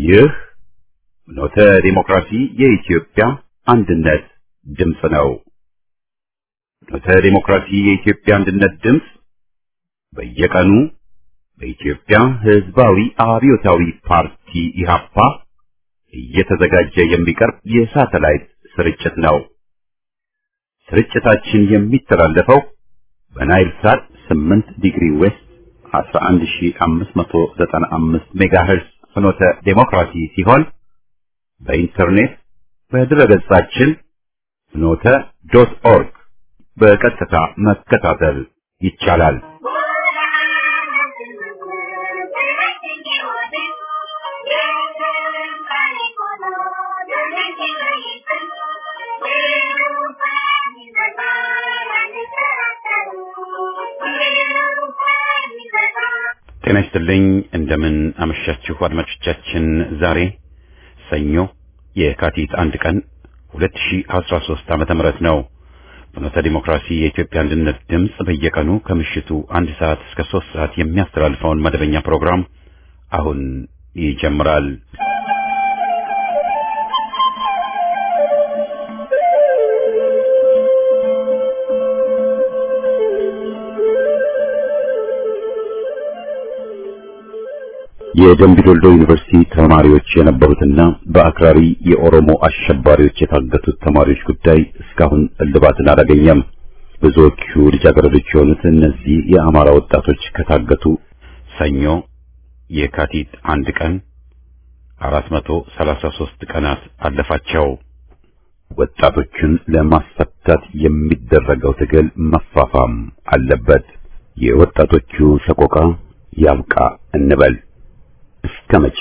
ይህ ኖተ ዲሞክራሲ የኢትዮጵያ አንድነት ድምፅ ነው። ኖተ ዲሞክራሲ የኢትዮጵያ አንድነት ድምፅ በየቀኑ በኢትዮጵያ ሕዝባዊ አብዮታዊ ፓርቲ ኢህአፓ እየተዘጋጀ የሚቀርብ የሳተላይት ስርጭት ነው። ስርጭታችን የሚተላለፈው በናይል ሳት 8 ዲግሪ ዌስት 11595 ሜጋሄርስ ፍኖተ ዴሞክራሲ ሲሆን በኢንተርኔት በድረገጻችን ፍኖተ ዶት ኦርግ በቀጥታ መከታተል ይቻላል። ጤና ይስጥልኝ። እንደምን አመሻችሁ አድማጮቻችን። ዛሬ ሰኞ የካቲት አንድ ቀን 2013 ዓመተ ምህረት ነው። ፍኖተ ዲሞክራሲ የኢትዮጵያ አንድነት ድምፅ በየቀኑ ከምሽቱ አንድ ሰዓት እስከ ሶስት ሰዓት የሚያስተላልፈውን መደበኛ ፕሮግራም አሁን ይጀምራል። የደምቢ ዶልዶ ዩኒቨርሲቲ ተማሪዎች የነበሩትና በአክራሪ የኦሮሞ አሸባሪዎች የታገቱት ተማሪዎች ጉዳይ እስካሁን እልባትን አላገኘም። ብዙዎቹ ልጃገረዶች የሆኑት እነዚህ የአማራ ወጣቶች ከታገቱ ሰኞ የካቲት አንድ ቀን 433 ቀናት አለፋቸው። ወጣቶቹን ለማስፈታት የሚደረገው ትግል መፋፋም አለበት። የወጣቶቹ ሰቆቃ ያብቃ እንበል። እስከ መቼ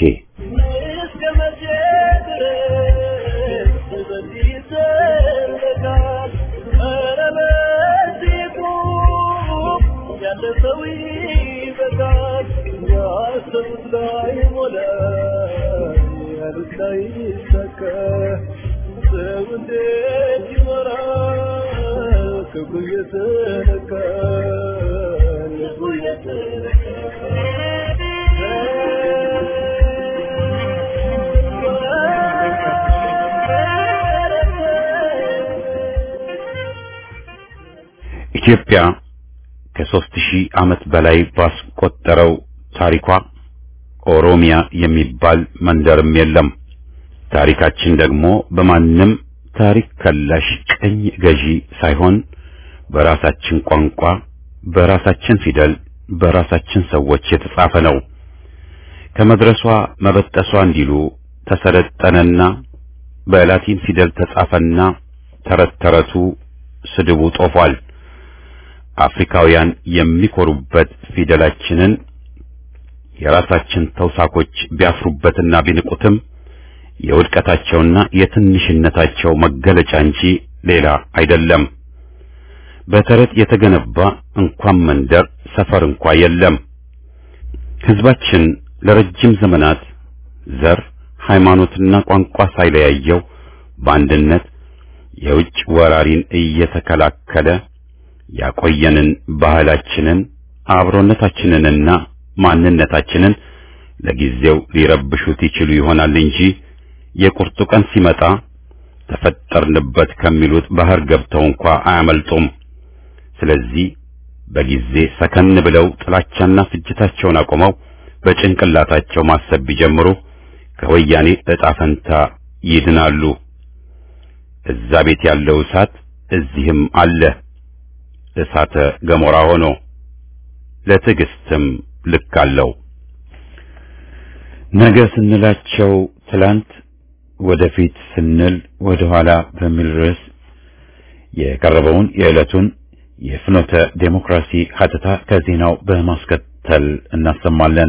ኢትዮጵያ ከሦስት ሺህ ዓመት በላይ ባስቆጠረው ታሪኳ ኦሮሚያ የሚባል መንደርም የለም። ታሪካችን ደግሞ በማንም ታሪክ ከላሽ ቀኝ ገዢ ሳይሆን በራሳችን ቋንቋ፣ በራሳችን ፊደል፣ በራሳችን ሰዎች የተጻፈ ነው። ከመድረሷ መበጠሷ እንዲሉ ተሰለጠነና በላቲን ፊደል ተጻፈና ተረት ተረቱ ስድቡ ጦፏል። አፍሪካውያን የሚኮሩበት ፊደላችንን የራሳችን ተውሳኮች ቢያፍሩበትና ቢንቁትም የውድቀታቸውና የትንሽነታቸው መገለጫ እንጂ ሌላ አይደለም። በተረት የተገነባ እንኳን መንደር ሰፈር እንኳ የለም። ሕዝባችን ለረጅም ዘመናት ዘር፣ ሃይማኖትና ቋንቋ ሳይለያየው በአንድነት የውጭ ወራሪን እየተከላከለ ያቆየንን ባህላችንን አብሮነታችንንና ማንነታችንን ለጊዜው ሊረብሹት ይችሉ ይሆናል እንጂ የቁርጡ ቀን ሲመጣ ተፈጠርንበት ከሚሉት ባህር ገብተው እንኳ አያመልጡም። ስለዚህ በጊዜ ሰከን ብለው ጥላቻና ፍጅታቸውን አቆመው በጭንቅላታቸው ማሰብ ቢጀምሩ ከወያኔ ዕጣ ፈንታ ይድናሉ። እዛ ቤት ያለው እሳት እዚህም አለ። እሳተ ገሞራ ሆኖ ለትዕግስትም ልክ አለው። ነገ ስንላቸው ትላንት፣ ወደፊት ስንል ወደ ኋላ በሚል ርዕስ የቀረበውን የዕለቱን የፍኖተ ዴሞክራሲ ሀተታ ከዜናው በማስከተል እናሰማለን።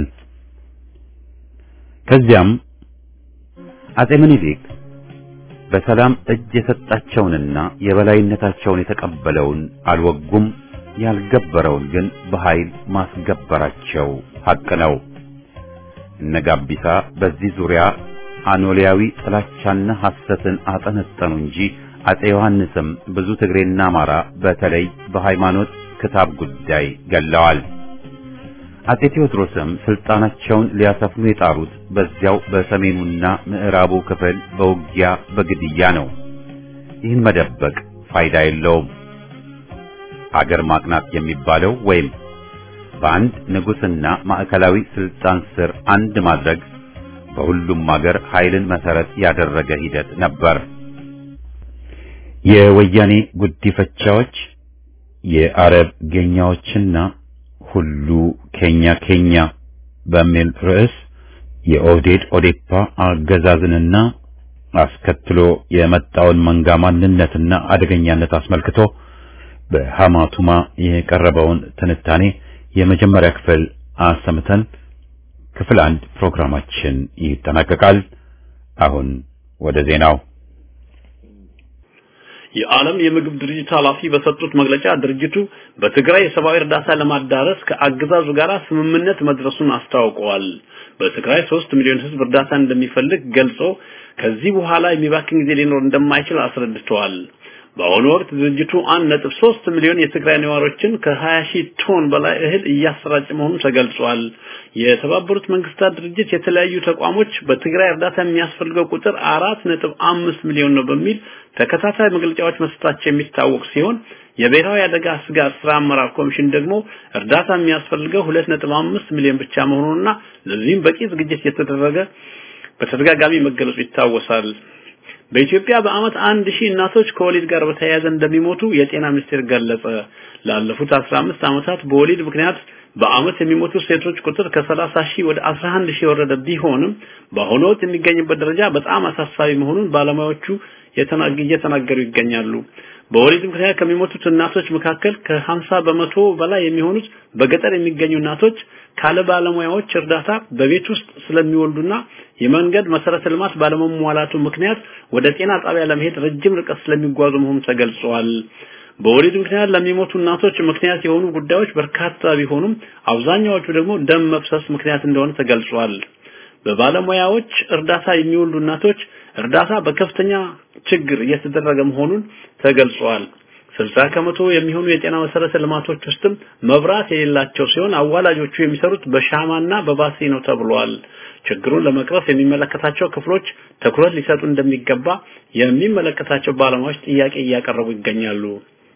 ከዚያም አጼ ምኒልክ በሰላም እጅ የሰጣቸውንና የበላይነታቸውን የተቀበለውን አልወጉም፣ ያልገበረውን ግን በኃይል ማስገበራቸው ሐቅ ነው። እነ ጋቢሳ በዚህ ዙሪያ አኖሊያዊ ጥላቻና ሐሰትን አጠነጠኑ እንጂ አጼ ዮሐንስም ብዙ ትግሬና አማራ በተለይ በሃይማኖት ክታብ ጉዳይ ገለዋል። አጤ ቴዎድሮስም ስልጣናቸውን ሊያሰፍኑ የጣሩት በዚያው በሰሜኑና ምዕራቡ ክፍል በውጊያ በግድያ ነው። ይህን መደበቅ ፋይዳ የለውም። ሀገር ማቅናት የሚባለው ወይም በአንድ ንጉስና ማዕከላዊ ስልጣን ስር አንድ ማድረግ በሁሉም ሀገር ኃይልን መሰረት ያደረገ ሂደት ነበር። የወያኔ ጉዲፈቻዎች የአረብ ጌኛዎችና ሁሉ ኬኛ ኬኛ በሚል ርዕስ የኦህዴድ ኦዴፓ አገዛዝንና አስከትሎ የመጣውን መንጋ ማንነትና አደገኛነት አስመልክቶ በሐማቱማ የቀረበውን ትንታኔ የመጀመሪያ ክፍል አሰምተን ክፍል አንድ ፕሮግራማችን ይጠናቀቃል። አሁን ወደ ዜናው። የዓለም የምግብ ድርጅት ኃላፊ በሰጡት መግለጫ ድርጅቱ በትግራይ የሰብአዊ እርዳታ ለማዳረስ ከአገዛዙ ጋር ስምምነት መድረሱን አስታውቀዋል። በትግራይ ሶስት ሚሊዮን ሕዝብ እርዳታ እንደሚፈልግ ገልጾ ከዚህ በኋላ የሚባክን ጊዜ ሊኖር እንደማይችል አስረድተዋል። በአሁኑ ወቅት ድርጅቱ 1.3 ሚሊዮን የትግራይ ነዋሪዎችን ከ20 ሺህ ቶን በላይ እህል እያሰራጨ መሆኑ ተገልጿል። የተባበሩት መንግስታት ድርጅት የተለያዩ ተቋሞች በትግራይ እርዳታ የሚያስፈልገው ቁጥር 4.5 ሚሊዮን ነው በሚል ተከታታይ መግለጫዎች መስጠታቸው የሚታወቅ ሲሆን የብሔራዊ አደጋ ስጋት ስራ አመራር ኮሚሽን ደግሞ እርዳታ የሚያስፈልገው 2.5 ሚሊዮን ብቻ መሆኑንና ለዚህም በቂ ዝግጅት የተደረገ በተደጋጋሚ መገለጹ ይታወሳል። በኢትዮጵያ በአመት አንድ ሺህ እናቶች ከወሊድ ጋር በተያያዘ እንደሚሞቱ የጤና ሚኒስቴር ገለጸ። ላለፉት 15 ዓመታት በወሊድ ምክንያት በአመት የሚሞቱ ሴቶች ቁጥር ከ30 ሺህ ወደ 11 ሺህ የወረደ ቢሆንም በአሁኑ ወቅት የሚገኝበት ደረጃ በጣም አሳሳቢ መሆኑን ባለሙያዎቹ እየተናገሩ ይገኛሉ። በወሊድ ምክንያት ከሚሞቱት እናቶች መካከል ከ50 በመቶ በላይ የሚሆኑት በገጠር የሚገኙ እናቶች ካለ ባለሙያዎች እርዳታ በቤት ውስጥ ስለሚወልዱና የመንገድ መሰረተ ልማት ባለመሟላቱ ምክንያት ወደ ጤና ጣቢያ ለመሄድ ረጅም ርቀት ስለሚጓዙ መሆኑ ተገልጿል። በወሊድ ምክንያት ለሚሞቱ እናቶች ምክንያት የሆኑ ጉዳዮች በርካታ ቢሆኑም አብዛኛዎቹ ደግሞ ደም መፍሰስ ምክንያት እንደሆነ ተገልጿል። በባለሙያዎች እርዳታ የሚወልዱ እናቶች እርዳታ በከፍተኛ ችግር እየተደረገ መሆኑን ተገልጿል። 60 ከመቶ የሚሆኑ የጤና መሰረተ ልማቶች ውስጥም መብራት የሌላቸው ሲሆን አዋላጆቹ የሚሰሩት በሻማና በባትሪ ነው ተብሏል። ችግሩን ለመቅረፍ የሚመለከታቸው ክፍሎች ትኩረት ሊሰጡ እንደሚገባ የሚመለከታቸው ባለሙያዎች ጥያቄ እያቀረቡ ይገኛሉ።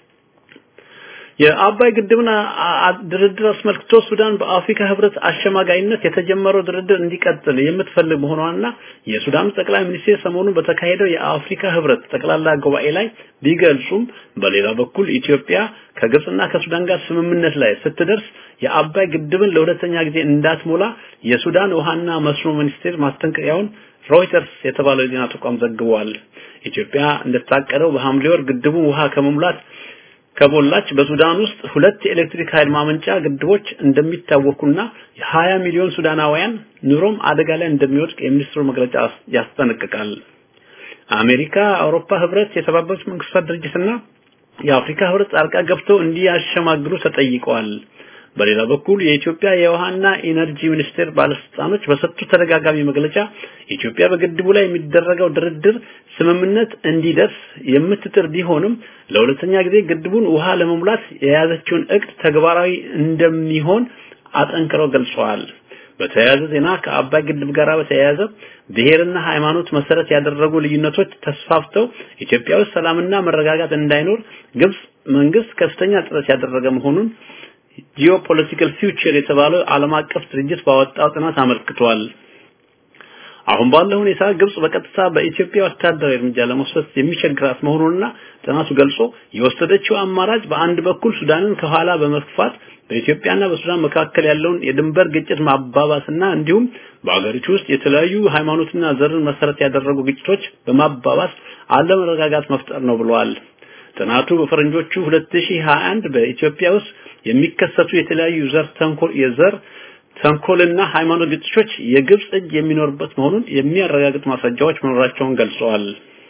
የአባይ ግድብን ድርድር አስመልክቶ ሱዳን በአፍሪካ ህብረት አሸማጋይነት የተጀመረው ድርድር እንዲቀጥል የምትፈልግ መሆኗንና የሱዳን ጠቅላይ ሚኒስቴር ሰሞኑን በተካሄደው የአፍሪካ ህብረት ጠቅላላ ጉባኤ ላይ ቢገልጹም በሌላ በኩል ኢትዮጵያ ከግብጽና ከሱዳን ጋር ስምምነት ላይ ስትደርስ የአባይ ግድብን ለሁለተኛ ጊዜ እንዳትሞላ የሱዳን ውሃና መስኖ ሚኒስቴር ማስጠንቀቂያውን ሮይተርስ የተባለው የዜና ተቋም ዘግቧል። ኢትዮጵያ እንደታቀደው በሐምሌ ወር ግድቡን ውሃ ከመሙላት ከሞላች በሱዳን ውስጥ ሁለት የኤሌክትሪክ ኃይል ማመንጫ ግድቦች እንደሚታወቁና የ20 ሚሊዮን ሱዳናውያን ኑሮም አደጋ ላይ እንደሚወድቅ የሚኒስትሩ መግለጫ ያስጠነቅቃል። አሜሪካ፣ አውሮፓ ህብረት፣ የተባበሩት መንግስታት ድርጅትና የአፍሪካ ህብረት ጣልቃ ገብተው እንዲያሸማግሉ ተጠይቀዋል። በሌላ በኩል የኢትዮጵያ የውሃና ኢነርጂ ሚኒስቴር ባለስልጣኖች በሰጡት ተደጋጋሚ መግለጫ ኢትዮጵያ በግድቡ ላይ የሚደረገው ድርድር ስምምነት እንዲደርስ የምትጥር ቢሆንም ለሁለተኛ ጊዜ ግድቡን ውሃ ለመሙላት የያዘችውን እቅድ ተግባራዊ እንደሚሆን አጠንክረው ገልጸዋል። በተያያዘ ዜና ከአባይ ግድብ ጋር በተያያዘ ብሔርና ሃይማኖት መሰረት ያደረጉ ልዩነቶች ተስፋፍተው ኢትዮጵያ ውስጥ ሰላምና መረጋጋት እንዳይኖር ግብጽ መንግስት ከፍተኛ ጥረት ያደረገ መሆኑን ጂኦፖለቲካል ፊውቸር የተባለው ዓለም አቀፍ ድርጅት ባወጣው ጥናት አመልክቷል። አሁን ባለው ሁኔታ ግብጽ በቀጥታ በኢትዮጵያ ወታደራዊ እርምጃ ለመውሰድ የሚቸግራት መሆኑንና ጥናቱ ገልጾ የወሰደችው አማራጭ በአንድ በኩል ሱዳንን ከኋላ በመግፋት በኢትዮጵያና በሱዳን መካከል ያለውን የድንበር ግጭት ማባባስና እንዲሁም በአገሪቱ ውስጥ የተለያዩ ሃይማኖትና ዘርን መሰረት ያደረጉ ግጭቶች በማባባስ አለመረጋጋት መፍጠር ነው ብለዋል። ጥናቱ በፈረንጆቹ 2021 በኢትዮጵያ ውስጥ የሚከሰቱ የተለያዩ ዘር ተንኮል የዘር ተንኮልና ሃይማኖት ግጭቶች የግብጽ እጅ የሚኖርበት መሆኑን የሚያረጋግጥ ማስረጃዎች መኖራቸውን ገልጸዋል።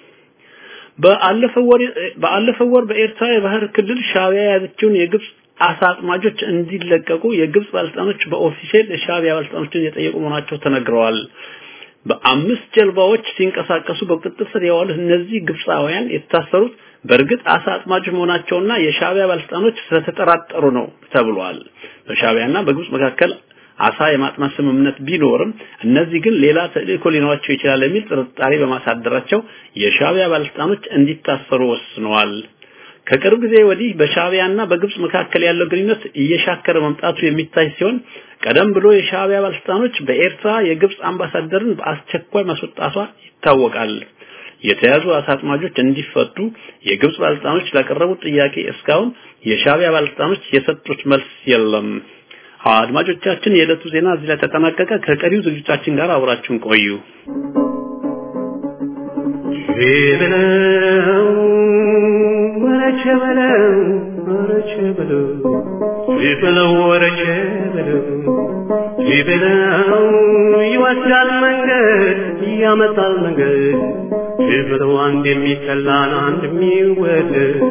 በአለፈው ወር በአለፈው ወር በኤርትራ የባህር ክልል ሻዕቢያ የያዘችውን የግብጽ አሳ አጥማጆች እንዲለቀቁ የግብጽ ባለስልጣኖች በኦፊሴል የሻዕቢያ ባለስልጣኖችን የጠየቁ መሆናቸው ተነግረዋል። በአምስት ጀልባዎች ሲንቀሳቀሱ በቁጥጥር ስር የዋሉት እነዚህ ግብጻውያን የታሰሩት በእርግጥ አሳ አጥማጆች መሆናቸውና የሻዕቢያ ባለስልጣኖች ስለተጠራጠሩ ነው ተብሏል። በሻዕቢያና በግብጽ መካከል አሳ የማጥማት ስምምነት ቢኖርም እነዚህ ግን ሌላ ተልእኮ ሊኖራቸው ይችላል የሚል ጥርጣሬ በማሳደራቸው የሻዕቢያ ባለስልጣኖች እንዲታሰሩ ወስነዋል። ከቅርብ ጊዜ ወዲህ በሻዕቢያና በግብጽ መካከል ያለው ግንኙነት እየሻከረ መምጣቱ የሚታይ ሲሆን ቀደም ብሎ የሻዕቢያ ባለስልጣኖች በኤርትራ የግብጽ አምባሳደርን በአስቸኳይ ማስወጣቷ ይታወቃል። የተያዙ አሳ አጥማጆች እንዲፈቱ የግብጽ ባለስልጣኖች ላቀረቡት ጥያቄ እስካሁን የሻዕቢያ ባለስልጣኖች የሰጡት መልስ የለም። አድማጮቻችን፣ የዕለቱ ዜና እዚህ ላይ ተጠናቀቀ። ከቀሪው ዝግጅታችን ጋር አብራችሁን ቆዩ። ወረቸ በለው ወረቸ በለው ሲበለው ወረቸ በለው ሲበለው ይወስዳል መንገድ ያመጣል መንገድ ሲበለው አንድ የሚጠላን አንድ የሚወደድ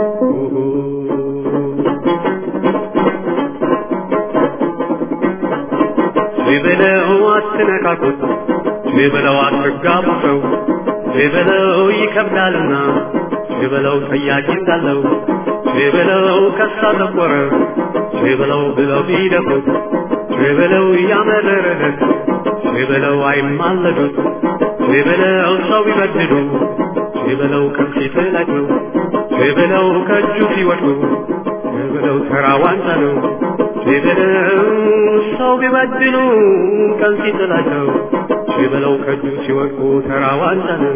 ሲበለው አትነካኩት ሲበለው አትጋቡ ሰው ሲበለው ይከብዳልና ሲበለው ጠያቂ እንዳለው ሲበለው ከሳ ጠቆረ ሲበለው ብለው ቢደፉት ሲበለው ያመረረለት ሲበለው አይማለዱት ሲበለው ሰው ቢበድሉ ሲበለው ከፊት ላይ ነው ሲበለው ከእጁ ሲወድቁ ሲበለው ተራ ዋንጫ ነው ሲበለው ሰው ቢበድሉ ቀን ሲጥላቸው ሲበለው ከእጁ ሲወድቁ ተራ ዋንጫ ነው።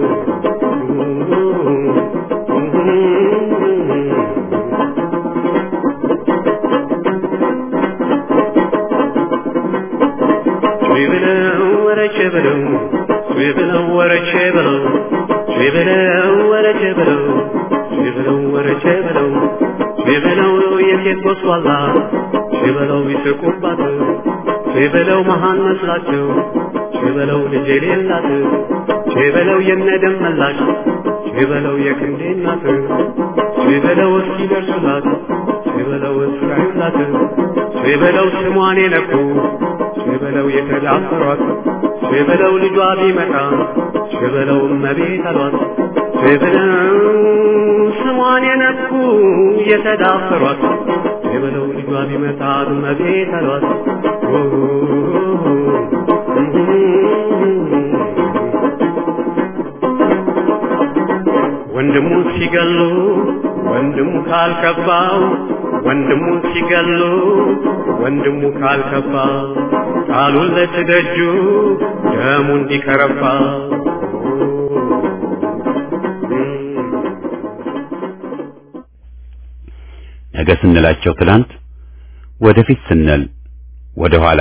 ሲበለው ወረቼ በለው ሲበለው ወረቼ በለው ሲበለው ወረቼ በለው ሲበለው ወረቼ በለው ሲበለው የሴት ጎስቋላ ሲበለው ይስቁባት ሲበለው መሃን መስላቸው ሲበለው ልጅ የሌላት ሲበለው የነደም መላሽ ሲበለው የክንዴ እናት ሲበለው እስኪደርሱላት ሲበለው እስራዩላት ሲበለው ስሟን የነኩ ሲበለው የተዳፈሯት ሲበለው ልጇ ቢመጣ ሲበለው እመቤት አሏት ሲበለው ስሟን የነኩ የተዳፈሯት ሲበለው ልጇ ቢመጣ እመቤት አሏት ወንድሙ ሲገሉ ወንድሙ ካልከባው ወንድሙ ሲገሉ ወንድሙ ካልከባ ቃሉን ለትደጁ ደሙ እንዲከረባ ነገ ስንላቸው ትላንት፣ ወደፊት ስንል ወደ ኋላ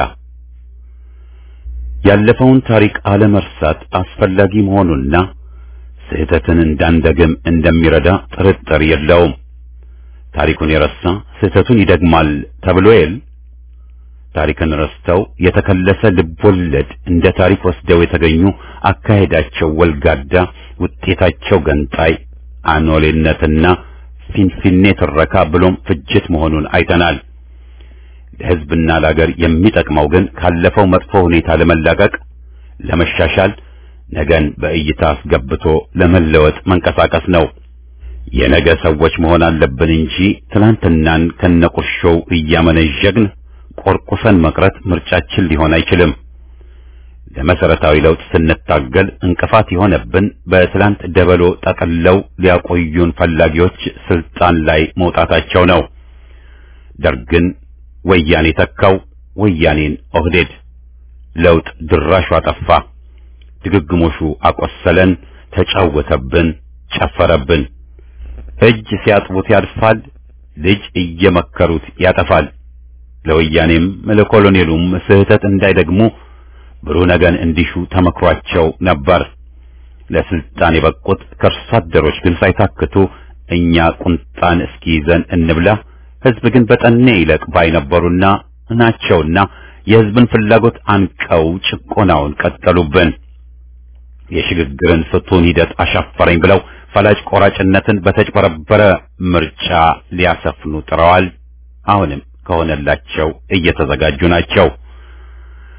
ያለፈውን ታሪክ አለመርሳት አስፈላጊ መሆኑና ስህተትን እንዳንደግም እንደሚረዳ ጥርጥር የለውም። ታሪኩን የረሳ ስህተቱን ይደግማል ተብሎ የል ታሪክን ረስተው የተከለሰ ልቦለድ እንደ ታሪክ ወስደው የተገኙ አካሄዳቸው ወልጋዳ፣ ውጤታቸው ገንጣይ፣ አኖሌነትና ፊንፊኔ ትረካ ብሎም ፍጅት መሆኑን አይተናል። ለሕዝብና ለአገር የሚጠቅመው ግን ካለፈው መጥፎ ሁኔታ ለመላቀቅ ለመሻሻል ነገን በእይታ አስገብቶ ለመለወጥ መንቀሳቀስ ነው። የነገ ሰዎች መሆን አለብን እንጂ ትናንትናን ከነቁርሾው እያመነዠግን ቆርቁሰን መቅረት ምርጫችን ሊሆን አይችልም። ለመሰረታዊ ለውጥ ስንታገል እንቅፋት የሆነብን በትላንት ደበሎ ጠቅለው ሊያቆዩን ፈላጊዎች ስልጣን ላይ መውጣታቸው ነው። ደርግን ወያኔ ተካው፣ ወያኔን ኦህዴድ። ለውጥ ድራሹ አጠፋ። ድግግሞሹ አቆሰለን፣ ተጫወተብን፣ ጨፈረብን። እጅ ሲያጥቡት ያድፋል፣ ልጅ እየመከሩት ያጠፋል። ለወያኔም ለኮሎኔሉም ስህተት እንዳይደግሙ ብሩህ ነገን እንዲሹ ተመክሯቸው ነበር። ለስልጣን የበቁት ከእርሷ አደሮች ግን ሳይታክቱ እኛ ቁንጣን እስኪይዘን እንብላ፣ ህዝብ ግን በጠኔ ይለቅ ባይ ነበሩና ናቸውና የህዝብን ፍላጎት አንቀው ጭቆናውን ቀጠሉብን። የሽግግርን ፍቱን ሂደት አሻፈረኝ ብለው ፈላጭ ቆራጭነትን በተጭበረበረ ምርጫ ሊያሰፍኑ ጥረዋል። አሁንም ከሆነላቸው እየተዘጋጁ ናቸው።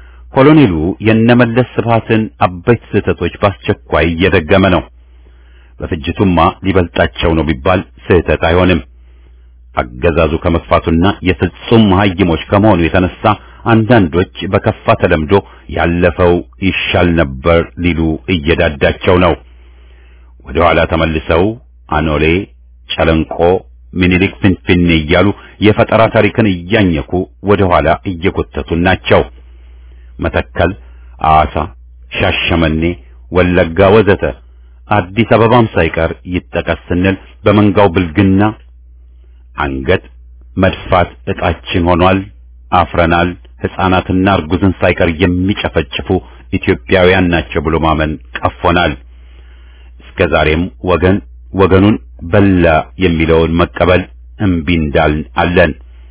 ኮሎኔሉ የነመለስ ስብሃትን አበይት ስህተቶች በአስቸኳይ እየደገመ ነው። በፍጅቱማ ሊበልጣቸው ነው ቢባል ስህተት አይሆንም። አገዛዙ ከመክፋቱና የፍጹም መሀይሞች ከመሆኑ የተነሳ አንዳንዶች በከፋ ተለምዶ ያለፈው ይሻል ነበር ሊሉ እየዳዳቸው ነው። ወደ ኋላ ተመልሰው አኖሌ፣ ጨለንቆ፣ ሚኒሊክ ፍንፍኔ እያሉ የፈጠራ ታሪክን እያኘኩ ወደ ኋላ እየጎተቱን ናቸው። መተከል፣ አዋሳ፣ ሻሸመኔ፣ ወለጋ ወዘተ አዲስ አበባም ሳይቀር ይጠቀስ ስንል በመንጋው ብልግና አንገት መድፋት ዕጣችን ሆኗል። አፍረናል። ሕፃናትና እርጉዝን ሳይቀር የሚጨፈጭፉ ኢትዮጵያውያን ናቸው ብሎ ማመን ቀፎናል። እስከ ዛሬም ወገን ወገኑን በላ የሚለውን መቀበል እምቢ እንዳልን አለን።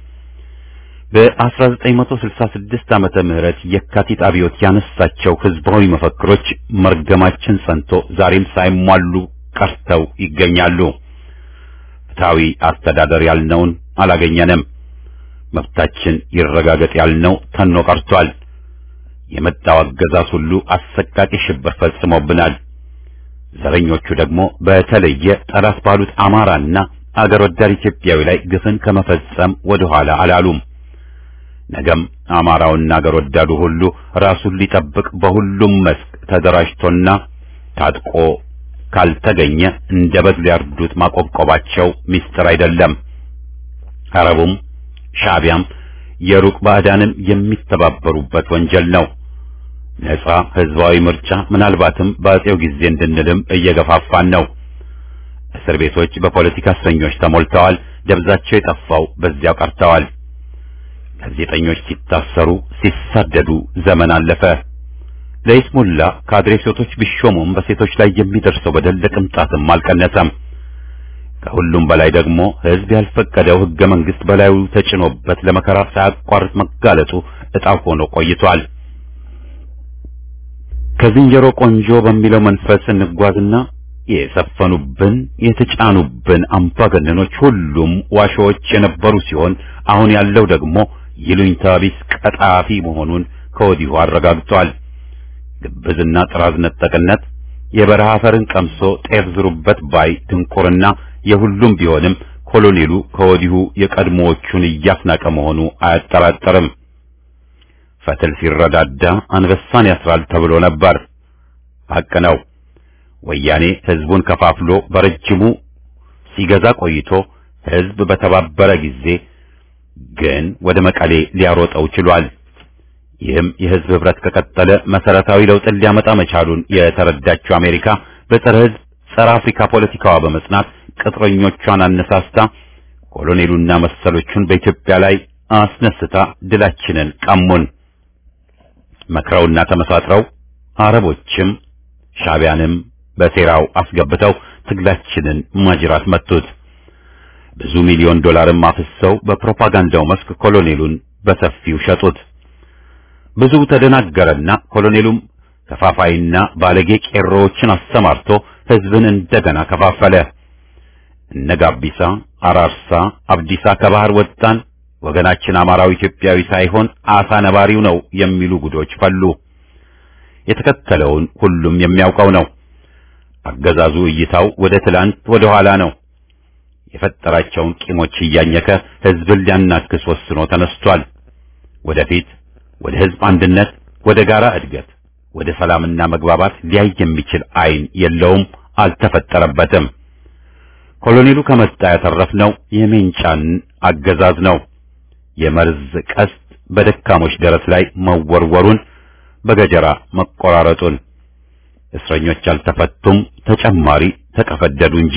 በ1966 ዓመተ ምህረት የካቲት አብዮት ያነሳቸው ህዝባዊ መፈክሮች መርገማችን ጸንቶ ዛሬም ሳይሟሉ ቀርተው ይገኛሉ። ፍትሐዊ አስተዳደር ያልነውን አላገኘንም። መብታችን ይረጋገጥ ያልነው ተኖ ቀርቷል። የመጣው አገዛዝ ሁሉ አሰቃቂ ሽብር ፈጽሞብናል። ዘረኞቹ ደግሞ በተለየ ጠላት ባሉት አማራና አገር ወዳድ ኢትዮጵያዊ ላይ ግፍን ከመፈጸም ወደ ኋላ አላሉም። ነገም አማራውና አገር ወዳዱ ሁሉ ራሱን ሊጠብቅ በሁሉም መስክ ተደራጅቶና ታጥቆ ካልተገኘ እንደ በግ ሊያርዱት ማቆብቆባቸው ሚስጥር አይደለም። አረቡም ሻዕቢያም የሩቅ ባዕዳንም የሚተባበሩበት ወንጀል ነው። ነጻ ህዝባዊ ምርጫ ምናልባትም በአጼው ጊዜ እንድንልም እየገፋፋን ነው። እስር ቤቶች በፖለቲካ እስረኞች ተሞልተዋል። ደብዛቸው የጠፋው በዚያው ቀርተዋል። ጋዜጠኞች ሲታሰሩ፣ ሲሳደዱ ዘመን አለፈ። ለይስሙላ ካድሬ ሴቶች ቢሾሙም በሴቶች ላይ የሚደርሰው በደል ለቅንጣትም አልቀነሰም። ከሁሉም በላይ ደግሞ ህዝብ ያልፈቀደው ህገ መንግስት በላዩ ተጭኖበት ለመከራ ሳያቋርጥ መጋለጡ ዕጣው ሆኖ ቆይቷል። ከዝንጀሮ ቆንጆ በሚለው መንፈስ እንጓዝና የሰፈኑብን የተጫኑብን አምባገነኖች ሁሉም ዋሾዎች የነበሩ ሲሆን አሁን ያለው ደግሞ ይሉኝታ ቢስ ቀጣፊ መሆኑን ከወዲሁ አረጋግጧል። ግብዝና ጥራዝ ነጠቅነት የበረሃ አፈርን ቀምሶ ጤፍ ዝሩበት ባይ ድንቁርና የሁሉም ቢሆንም ኮሎኔሉ ከወዲሁ የቀድሞዎቹን እያስናቀ መሆኑ አያጠራጥርም። ፈትል ሲረዳዳ አንበሳን ያስራል ተብሎ ነበር። ሐቅ ነው። ወያኔ ህዝቡን ከፋፍሎ በረጅሙ ሲገዛ ቆይቶ ህዝብ በተባበረ ጊዜ ግን ወደ መቀሌ ሊያሮጠው ችሏል። ይህም የህዝብ ህብረት ከቀጠለ መሰረታዊ ለውጥን ሊያመጣ መቻሉን የተረዳችው አሜሪካ በጸረ ህዝብ ጸረ አፍሪካ ፖለቲካዋ በመጽናት ቅጥረኞቿን አነሳስታ ኮሎኔሉና መሰሎቹን በኢትዮጵያ ላይ አስነስታ ድላችንን ቀሙን። መክረውና ተመሳጥረው አረቦችም ሻዕቢያንም በሴራው አስገብተው ትግላችንን ማጅራት መቱት። ብዙ ሚሊዮን ዶላርም አፍሰው በፕሮፓጋንዳው መስክ ኮሎኔሉን በሰፊው ሸጡት። ብዙ ተደናገረና ኮሎኔሉም ከፋፋይና ባለጌ ቄሮዎችን አሰማርቶ ህዝብን እንደገና ከፋፈለ። እነ ጋቢሳ፣ አራርሳ፣ አብዲሳ ከባህር ወጣን፣ ወገናችን አማራው ኢትዮጵያዊ ሳይሆን አሳ ነባሪው ነው የሚሉ ጉዶች ፈሉ። የተከተለውን ሁሉም የሚያውቀው ነው። አገዛዙ እይታው ወደ ትላንት ወደ ኋላ ነው። የፈጠራቸውን ቂሞች እያኘከ ህዝብን ሊያናክስ ወስኖ ተነስቷል። ወደፊት ወደ ህዝብ አንድነት፣ ወደ ጋራ እድገት፣ ወደ ሰላምና መግባባት ሊያይ የሚችል አይን የለውም፣ አልተፈጠረበትም። ኮሎኔሉ ከመጣ ያተረፍነው የሜንጫን አገዛዝ ነው። የመርዝ ቀስት በደካሞች ደረት ላይ መወርወሩን፣ በገጀራ መቆራረጡን፣ እስረኞች አልተፈቱም፣ ተጨማሪ ተቀፈደዱ እንጂ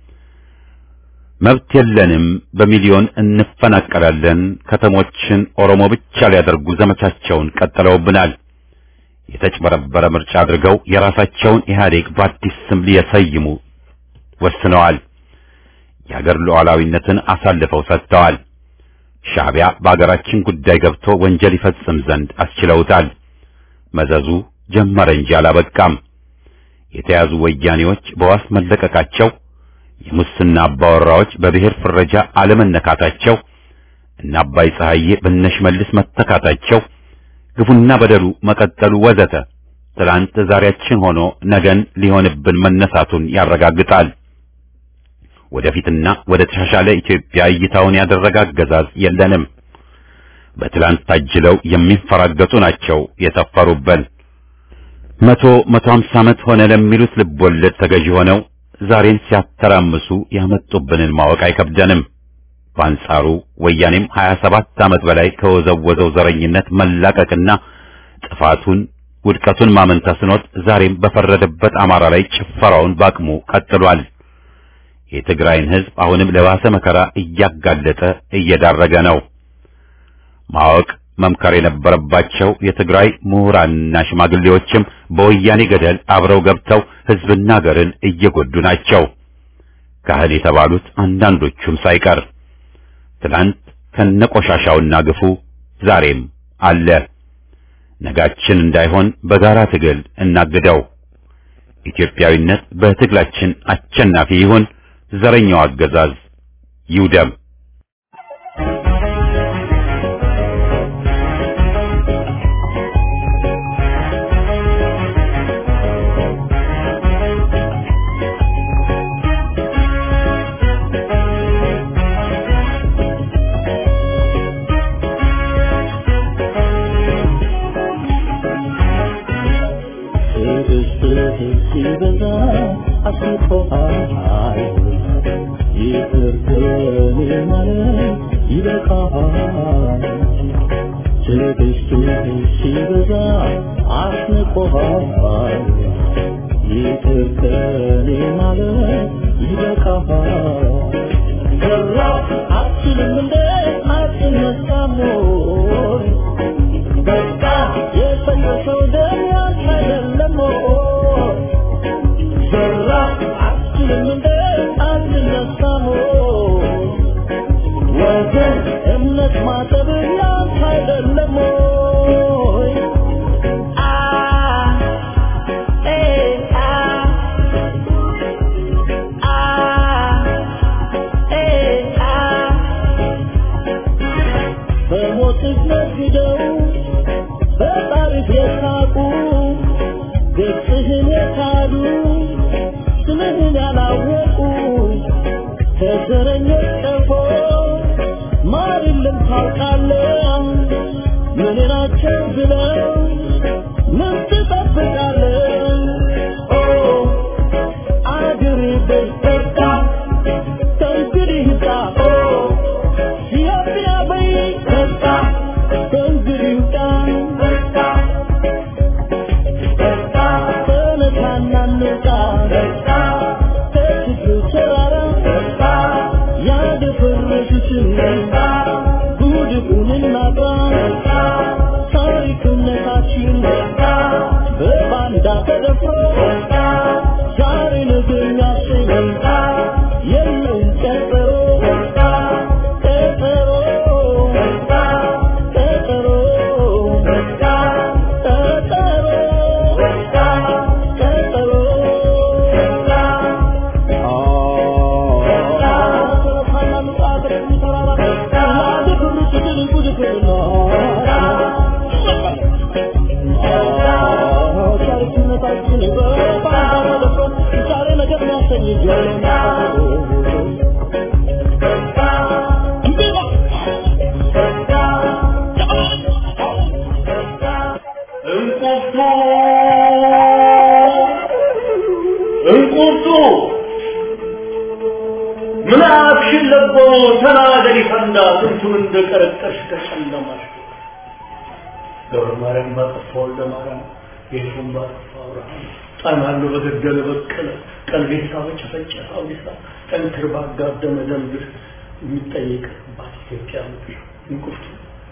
መብት የለንም፣ በሚሊዮን እንፈናቀላለን፣ ከተሞችን ኦሮሞ ብቻ ሊያደርጉ ዘመቻቸውን ቀጥለውብናል። የተጭበረበረ ምርጫ አድርገው የራሳቸውን ኢህአዴግ በአዲስ ስም ሊሰይሙ ወስነዋል። የሀገር ሉዓላዊነትን አሳልፈው ሰጥተዋል። ሻዕቢያ በአገራችን ጉዳይ ገብቶ ወንጀል ይፈጽም ዘንድ አስችለውታል። መዘዙ ጀመረ እንጂ አላበቃም። የተያዙ ወያኔዎች በዋስ መለቀቃቸው የሙስና አባወራዎች በብሔር ፍረጃ አለመነካታቸው እና አባይ ፀሐዬ በነሽመልስ መተካታቸው ግፉና በደሉ መቀጠሉ ወዘተ ትላንት ዛሬያችን ሆኖ ነገን ሊሆንብን መነሳቱን ያረጋግጣል። ወደፊትና ወደ ተሻሻለ ኢትዮጵያ እይታውን ያደረገ አገዛዝ የለንም። በትላንት ታጅለው የሚንፈራገጡ ናቸው የሰፈሩበን። መቶ መቶ ሀምሳ ዓመት ሆነ ለሚሉት ልቦለድ ተገዢ ሆነው ዛሬን ሲያተራምሱ ያመጡብንን ማወቅ አይከብደንም። በአንጻሩ ወያኔም 27 ዓመት በላይ ከወዘወዘው ዘረኝነት መላቀቅና ጥፋቱን ውድቀቱን ማመን ተስኖት ዛሬም በፈረደበት አማራ ላይ ጭፈራውን ባቅሙ ቀጥሏል። የትግራይን ሕዝብ አሁንም ለባሰ መከራ እያጋለጠ እየዳረገ ነው። ማወቅ መምከር የነበረባቸው የትግራይ ምሁራንና ሽማግሌዎችም በወያኔ ገደል አብረው ገብተው ሕዝብና ሀገርን እየጎዱ ናቸው። ካህል የተባሉት አንዳንዶቹም ሳይቀር ትናንት ከነቆሻሻውና ግፉ ዛሬም አለ። ነጋችን እንዳይሆን በጋራ ትግል እናግደው። ኢትዮጵያዊነት በትግላችን አሸናፊ ይሁን። ዘረኛው አገዛዝ ይውደም። እንቁርቱ ምን አፍሽን ለቦ ተናገሪ ፈንዳ ስንቱን እንደቀረቀሽ ከጨለማሽ ገብረ ማርያም ባጠፋ ወልደ ማርያም ጌቱን ባጠፋ አብርሃም ጣናሉ በገደለ በቀለ ቀልቤሳ በጨፈጨፈ አውዲሳ ጠንክር ባጋደመ ደንብር የሚጠየቅባት ኢትዮጵያ ምድር እንቁርቱ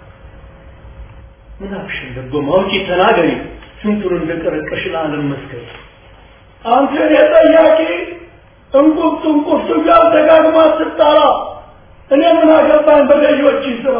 ምን አፍሽን ለቦ ማውጪ ተናገሪ ስንቱን እንደቀረቀሽ ለዓለም መስከሪ አንተን የጠያቂ እንቁርቱ እንቁርቱ ጋር ደጋግማ ስትጠራ እኔ ምን አገባኝ በገዢዎች ስራ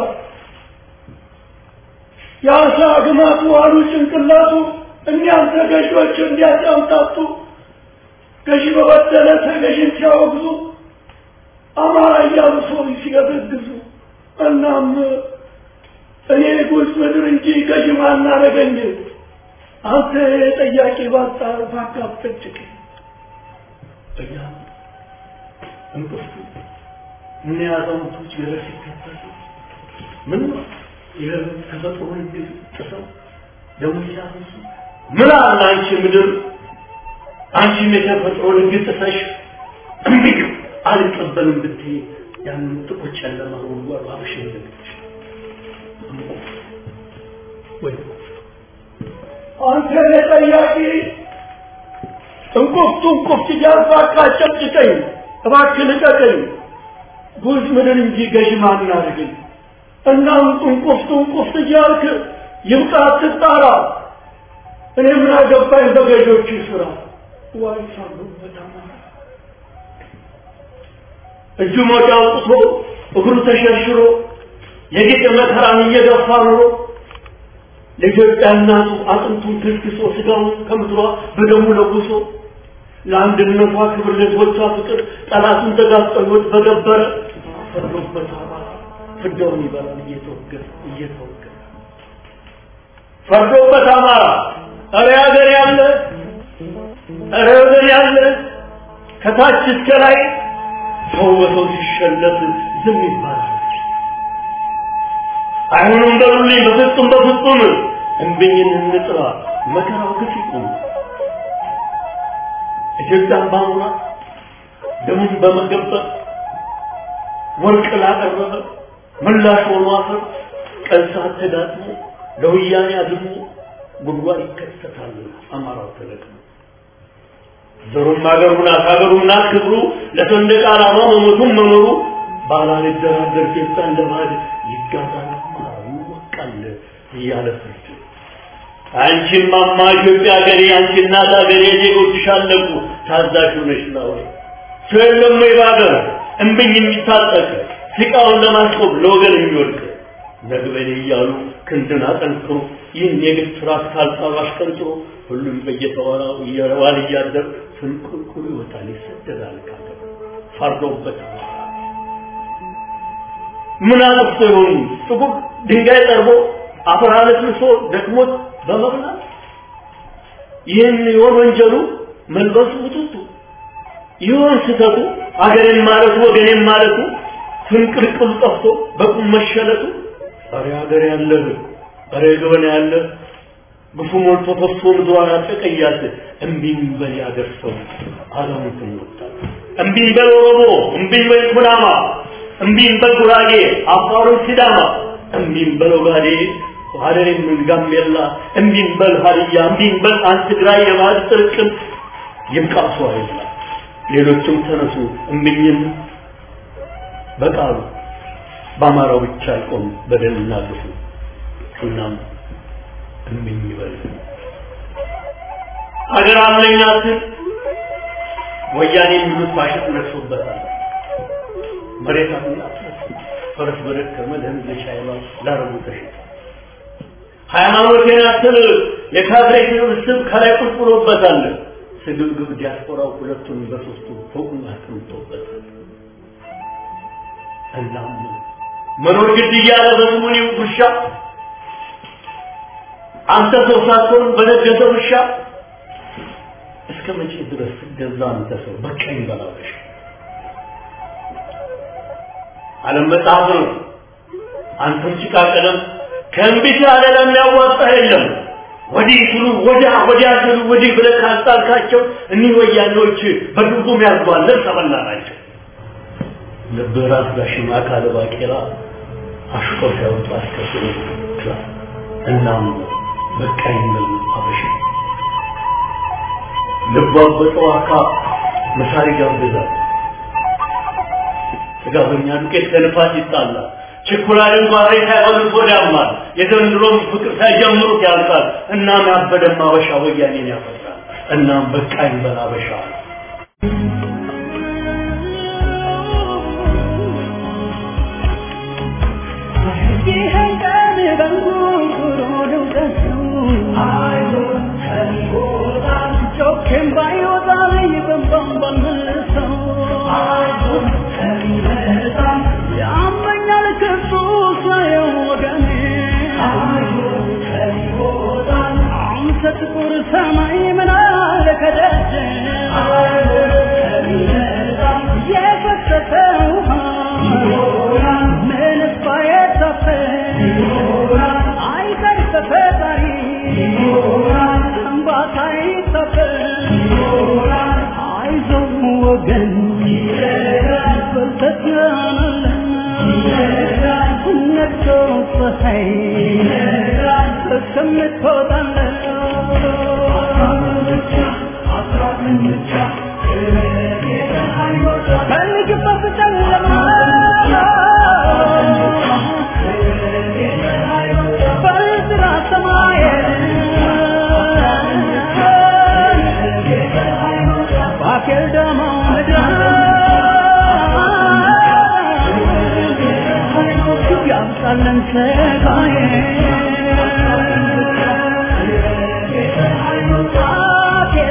የአሳ ግማቱ አሉ ጭንቅላቱ እኒያን ተገዢዎች እንዲያጫምታቱ ገዢ በበደለ ተገዢን ሲያወግዙ አማራ እያሉ ሰው ሲገዘግዙ እናም እኔ ጉዝ ምድር እንጂ ገዢ ማናረገኝ አንተ ጠያቂ ባጣ ባካብጠጭቅ እያ እንቅፍቱ ምን ያዛውንቶች ገረድ ሲከተሉ ምን ነው የተፈጥሮ ህግ ጥሰው ደግሞ ሲያፈሱ ምን አለ አንቺ ምድር አንቺም የተፈጥሮ ህግ ጥሰሽ እምቢ አልቀበልም ብትይ ያንን ጥቁር ጨለማ ጉድጓድ ባብሽ ይዘግትሽ ወይ አንተ ጠያቂ እንቁፍቱ እንቁፍት እያልኩ አቃጨጭቀኝ እባክህ ልቀቀኝ ጉዝ ምድር እንጂ ገዥ ማን አድርገኝ እና እንቁፍቱ እንቁፍት እያልክ ይብቃ አትጣራ እኔ ምን አገባኝ በገዦቹ ስራ ዋይ ሳሉበት አማራ እጁ ሞጫ አውጥቶ እግሩ ተሸርሽሮ የጌጥ መከራን እየገፋ ኑሮ ለኢትዮጵያ እናቱ አጥንቱን ክስክሶ ስጋውን ከምድሯ በደሙ ለጉሶ ለአንድነቷ ክብር ለሕዝቦቿ ፍቅር ጠላቱን ተጋፍጦ ሕይወት በገበረ ፈርዶበት አማራ ፍዳውን ይበላል እየተወገረ እየተወገረ ፈርዶበት አማራ እረ ሀገር ያለ እረ ወገን ያለ ከታች እስከ ላይ ሰው በሰው ሲሸለት ዝም ይባላል። አይሆንም በሉልኝ፣ በፍጹም በፍጹም እንብኝን እንጥራ፣ መከራው ግፍ ይቁም። ኢትዮጵያን ባሙራ ደሙን በመገበር ወርቅ ላቀረበ ምላሽ ሆኖ አፈር ቀን ሰዓት ተዳጥሞ ለወያኔ አድሞ ጉድጓድ ይከሰታል። አማራው ተለቅሞ ዘሩም ሀገሩ ናት ሀገሩ ናት ክብሩ ለሰንደቅ ዓላማ መሞቱን መኖሩ ባላልደራደር ጌታ እንደ ባዕድ ይጋዛል አማራው ይወቃል እያለ ፍርድ አንቺም ማማ ኢትዮጵያ ሀገሬ አንቺ እናት ሀገሬ ዜጎችሽ አለቁ ታዛዥ ሆነሽ ላወይ ሰው የለም ወይ በሀገር እምብኝ የሚታጠቅ ሲቃውን ለማስቆም ለወገን የሚወድቅ ነግበኔ እያሉ ክንድን አጠንክሮ ይህን የግፍ ስርዓት ካልጣሉ አሽቀንጥሮ ሁሉም በየተወራው እየረዋል እያደር ፍንቁልቁል ይወጣል ይሰደዳል ካገር ፈርዶበት ምን አጥፍቶ ይሆኑ ጥቁር ድንጋይ ጠርቦ አፈር አለስልሶ ደክሞት በመብላት ይህን ይሆን ወንጀሉ መልበሱ ውጥቱ ይሆን ስህተቱ አገሬን ማለቱ ወገኔን ማለቱ ፍንቅልቅሉ ጠፍቶ በቁም መሸለቱ ኧረ ሀገር ያለህ ኧረ ገበና ያለ ግፉ ሞልቶ ፈሶ ምድሯን አጠቀያት እምቢኝ በል ያገር ሰው አለሙትን ወጣት እምቢኝ በል ኦሮሞ እምቢኝ በል ኩናማ እምቢኝ በል ጉራጌ አፋሩን ሲዳማ እምቢኝ በል ኦጋዴ ሀደሬም ጋምቤላ እምቢኝ በል ሀዲያ እምቢኝ በል አንድ ትግራይ የባህል ጥርቅም ይብቃሱ አይላ ሌሎችም ተነሱ እምቢኝን በቃሉ በአማራው ብቻ አይቆም በደልና ግፉ እናም እምኝ ይበል ሀገር አለኝ አትል ወያኔ የሚሉት ፋሽስት ነግሶበታል መሬት አለኝ አትል ፈረስ በደከመ ለህዝብ ቻይና ላረቡ ተሽጧል ሃይማኖቴን አትል የካድሬ ስብስብ ከላይ ቁልቁሎበታል ስግብግብ ዲያስፖራው ሁለቱን በሶስቱ ፎቁን አስቀምጦበታል እናም መኖር ግድ እያለ በስሙኒ ውሻ አንተ ሰው ሳትሆን በነገሰ ውሻ እስከ መቼ ድረስ ትገዛ አንተ ሰው በቀኝ በላበሽ ዓለም መጽሐፍ ነው አንተም ጭቃ ቀለም ከእንቢት ያለ ለሚያዋጣ የለም ወዲህ ስሉ ወዲያ ወዲያ ስሉ ወዲህ ብለህ ካስጣልካቸው እኒህ ወያኔዎች በድርጉም ያዝጓል ልብስ አበላ ናቸው ልብህ ራስ ጋሽማ ካለ ባቄላ አሽቆ ሲያወጡ አስከትሎ ክላስ እናም በቃኝ ነው አበሽ ልቧ በጠዋካ መሳሪ ጋብዛል ጥጋበኛ ዱቄት ከንፋስ ይጣላል ችኩላልን ጓሬ ሳይበሉት ወዲያማል የዘንድሮም ፍቅር ሳይጀምሩት ያልቃል እናም ያበደም አበሻ ወያኔን ያፈራል እናም በቃኝ በል አበሻ I'm such a ፀሐይ እስከምትወጣለት ፈልግበት ጨለማ በዝራ ሰማየን ባኬል ደማው ምድር ያምጣለን ሰቃዬ ባኬል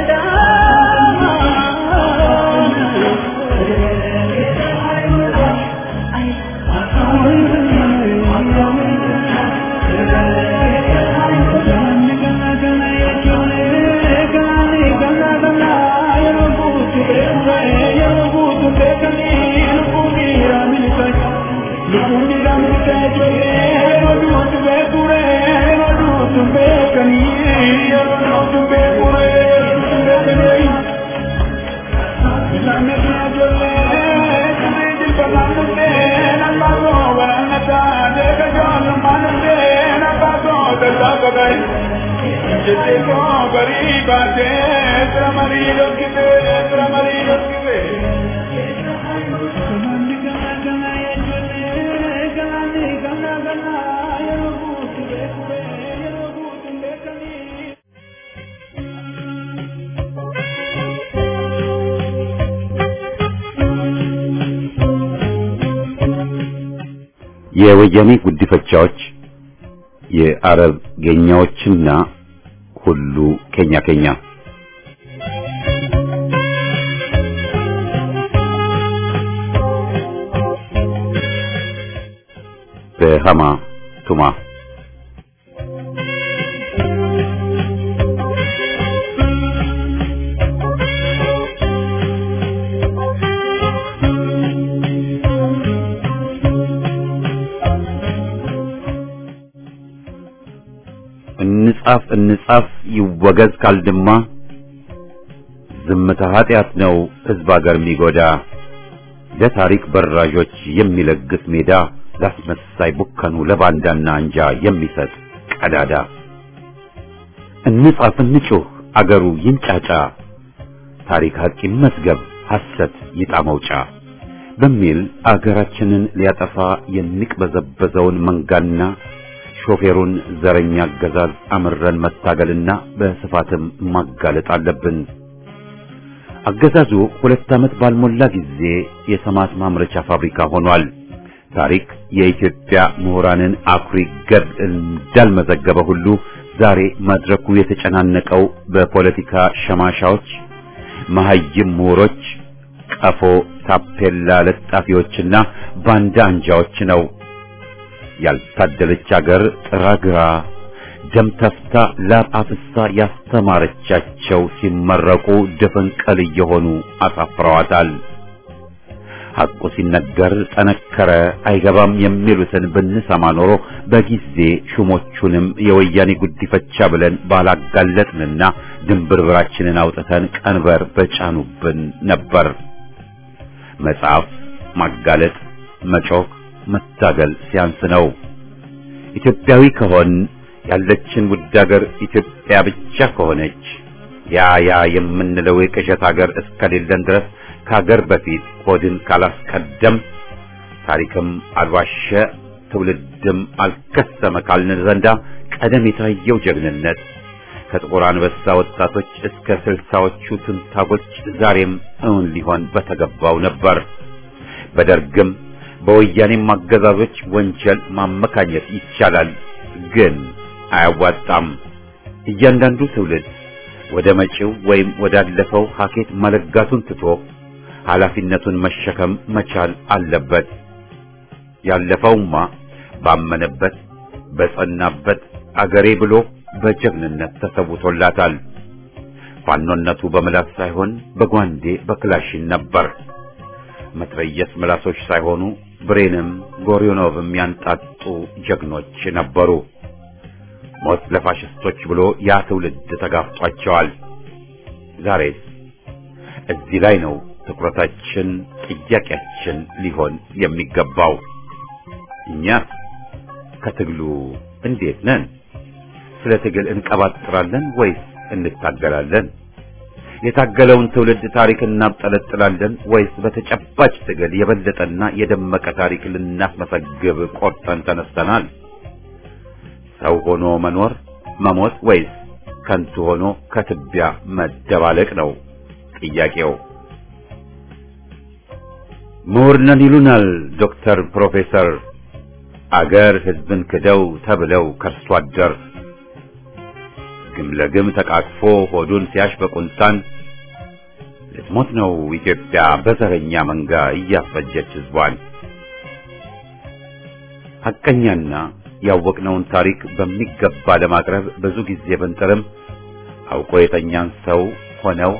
የወያኔ ጉዲፈቻዎች የአረብ ጌኛዎችና ሁሉ ኬኛ ኬኛ በሃማ ቱማ እንጻፍ እንጻፍ ይወገዝ ካልድማ ዝምታ ኃጢአት ነው ሕዝብ አገር የሚጎዳ ለታሪክ በራዦች የሚለግስ ሜዳ ላስመሳይ ቡከኑ ለባንዳና አንጃ የሚሰጥ ቀዳዳ እንጻፍ እንጩህ አገሩ ይንጫጫ ታሪክ ሐቅ ይመዝገብ ሐሰት ይጣ መውጫ በሚል አገራችንን ሊያጠፋ የሚቅበዘበዘውን መንጋና ሾፌሩን ዘረኛ አገዛዝ አምረን መታገልና በስፋትም ማጋለጥ አለብን። አገዛዙ ሁለት ዓመት ባልሞላ ጊዜ የሰማት ማምረቻ ፋብሪካ ሆኗል። ታሪክ የኢትዮጵያ ምሁራንን አኩሪ ገድል እንዳልመዘገበ ሁሉ ዛሬ መድረኩ የተጨናነቀው በፖለቲካ ሸማሻዎች፣ መሐይም ምሁሮች፣ ቀፎ ታፔላ ለጣፊዎችና ባንዳ አንጃዎች ነው። ያልታደለች አገር ጥራግራ ደም ተፍታ ላብ አፍሳ ያስተማረቻቸው ሲመረቁ ድፍንቅል እየሆኑ አሳፍረዋታል። ሐቁ ሲነገር ጠነከረ አይገባም የሚሉትን ብንሰማ ኖሮ በጊዜ ሹሞቹንም የወያኔ ጉዲፈቻ ብለን ባላጋለጥንና ድንብርብራችንን አውጥተን ቀንበር በጫኑብን ነበር። መጽሐፍ፣ ማጋለጥ፣ መጮክ፣ መታገል ሲያንስ ነው። ኢትዮጵያዊ ከሆን ያለችን ውድ ሀገር ኢትዮጵያ ብቻ ከሆነች ያ ያ የምንለው የቅዠት ሀገር እስከሌለን ድረስ ከሀገር በፊት ሆድን ካላስቀደም ታሪክም አልዋሸ ትውልድም አልከሰመ ካልን ዘንዳ ቀደም የታየው ጀግንነት ከጥቁር አንበሳ ወጣቶች እስከ ስልሳዎቹ ትንታጎች ዛሬም እውን ሊሆን በተገባው ነበር። በደርግም በወያኔም አገዛዞች ወንጀል ማመካኘት ይቻላል፣ ግን አያዋጣም። እያንዳንዱ ትውልድ ወደ መጪው ወይም ወዳለፈው ሀኬት መለጋቱን ትቶ ኃላፊነቱን መሸከም መቻል አለበት። ያለፈውማ ባመነበት በጸናበት አገሬ ብሎ በጀግንነት ተሰውቶላታል። ፋኖነቱ በምላስ ሳይሆን በጓንዴ በክላሽን ነበር። መትረየስ ምላሶች ሳይሆኑ ብሬንም ጎሪዮኖቭም ያንጣጡ ጀግኖች ነበሩ። ሞት ለፋሽስቶች ብሎ ያ ትውልድ ተጋፍጧቸዋል። ዛሬስ እዚህ ላይ ነው ትኩረታችን፣ ጥያቄያችን ሊሆን የሚገባው። እኛ ከትግሉ እንዴት ነን? ስለ ትግል እንቀባጥራለን ወይስ እንታገላለን? የታገለውን ትውልድ ታሪክ እናብጠለጥላለን ወይስ በተጨባጭ ትግል የበለጠና የደመቀ ታሪክ ልናስመሰግብ ቆርጠን ተነስተናል? ሰው ሆኖ መኖር መሞት ወይስ ከንቱ ሆኖ ከትቢያ መደባለቅ ነው ጥያቄው። ምሁር ነን ይሉናል ዶክተር ፕሮፌሰር አገር ሕዝብን ክደው ተብለው ከርሶ አደር ግም ለግም ተቃቅፎ ሆዱን ሲያሽ በቁንጣን ልትሞት ነው ኢትዮጵያ በዘረኛ መንጋ እያፈጀች ሕዝቧን። ሐቀኛና ያወቅነውን ታሪክ በሚገባ ለማቅረብ ብዙ ጊዜ ብንጥርም አውቆ የተኛን ሰው ሆነው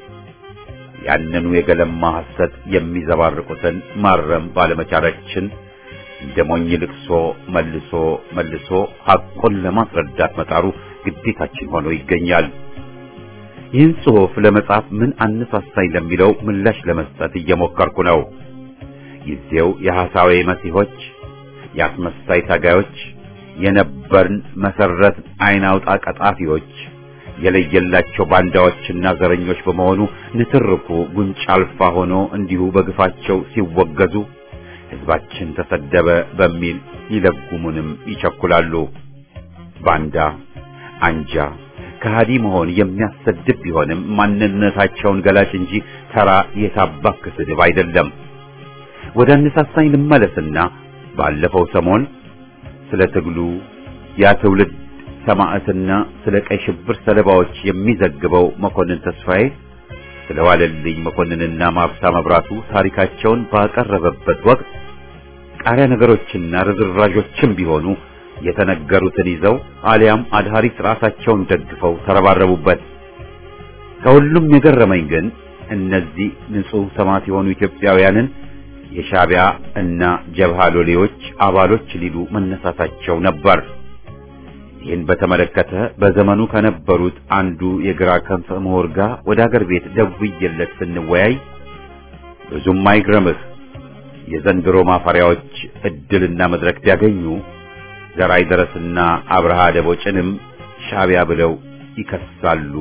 ያንኑ የገለማ ሐሰት የሚዘባርቁትን ማረም ባለመቻላችን እንደ ሞኝ ልቅሶ መልሶ መልሶ ሐቁን ለማስረዳት መጣሩ ግዴታችን ሆኖ ይገኛል። ይህን ጽሑፍ ለመጻፍ ምን አነሳሳኝ ለሚለው ምላሽ ለመስጠት እየሞከርኩ ነው። ጊዜው የሐሳዌ መሲሖች፣ የአስመሳይ ታጋዮች፣ የነበርን መሰረት አይን አውጣ ቀጣፊዎች የለየላቸው ባንዳዎችና ዘረኞች በመሆኑ ንትርኩ ጉንጭ አልፋ ሆኖ እንዲሁ በግፋቸው ሲወገዙ ሕዝባችን ተሰደበ በሚል ይለጉሙንም ይቸኩላሉ። ባንዳ አንጃ ከሃዲ መሆን የሚያሰድብ ቢሆንም ማንነታቸውን ገላጭ እንጂ ተራ የታባክ ስድብ አይደለም። ወደ አነሳሳኝ ልመለስና ባለፈው ሰሞን ስለ ትግሉ ያ ትውልድ ሰማዕትና ስለ ቀይ ሽብር ሰለባዎች የሚዘግበው መኮንን ተስፋዬ ስለ ዋለልኝ መኮንንና ማርታ መብራቱ ታሪካቸውን ባቀረበበት ወቅት ቃሪያ ነገሮችና ርዝራዦችም ቢሆኑ የተነገሩትን ይዘው አሊያም አድሃሪት ራሳቸውን ደግፈው ተረባረቡበት። ከሁሉም የገረመኝ ግን እነዚህ ንጹሕ ሰማዕት የሆኑ ኢትዮጵያውያንን የሻዕቢያ እና ጀብሃ ሎሌዎች አባሎች ሊሉ መነሳታቸው ነበር። ይህን በተመለከተ በዘመኑ ከነበሩት አንዱ የግራ ክንፍ ምሁር ጋር ወደ አገር ቤት ደውዬለት ስንወያይ ብዙም አይግረምህ የዘንድሮ ማፈሪያዎች እድልና መድረክ ቢያገኙ ዘራይ ደረስና አብርሃ ደቦጭንም ሻዕቢያ ብለው ይከሳሉ።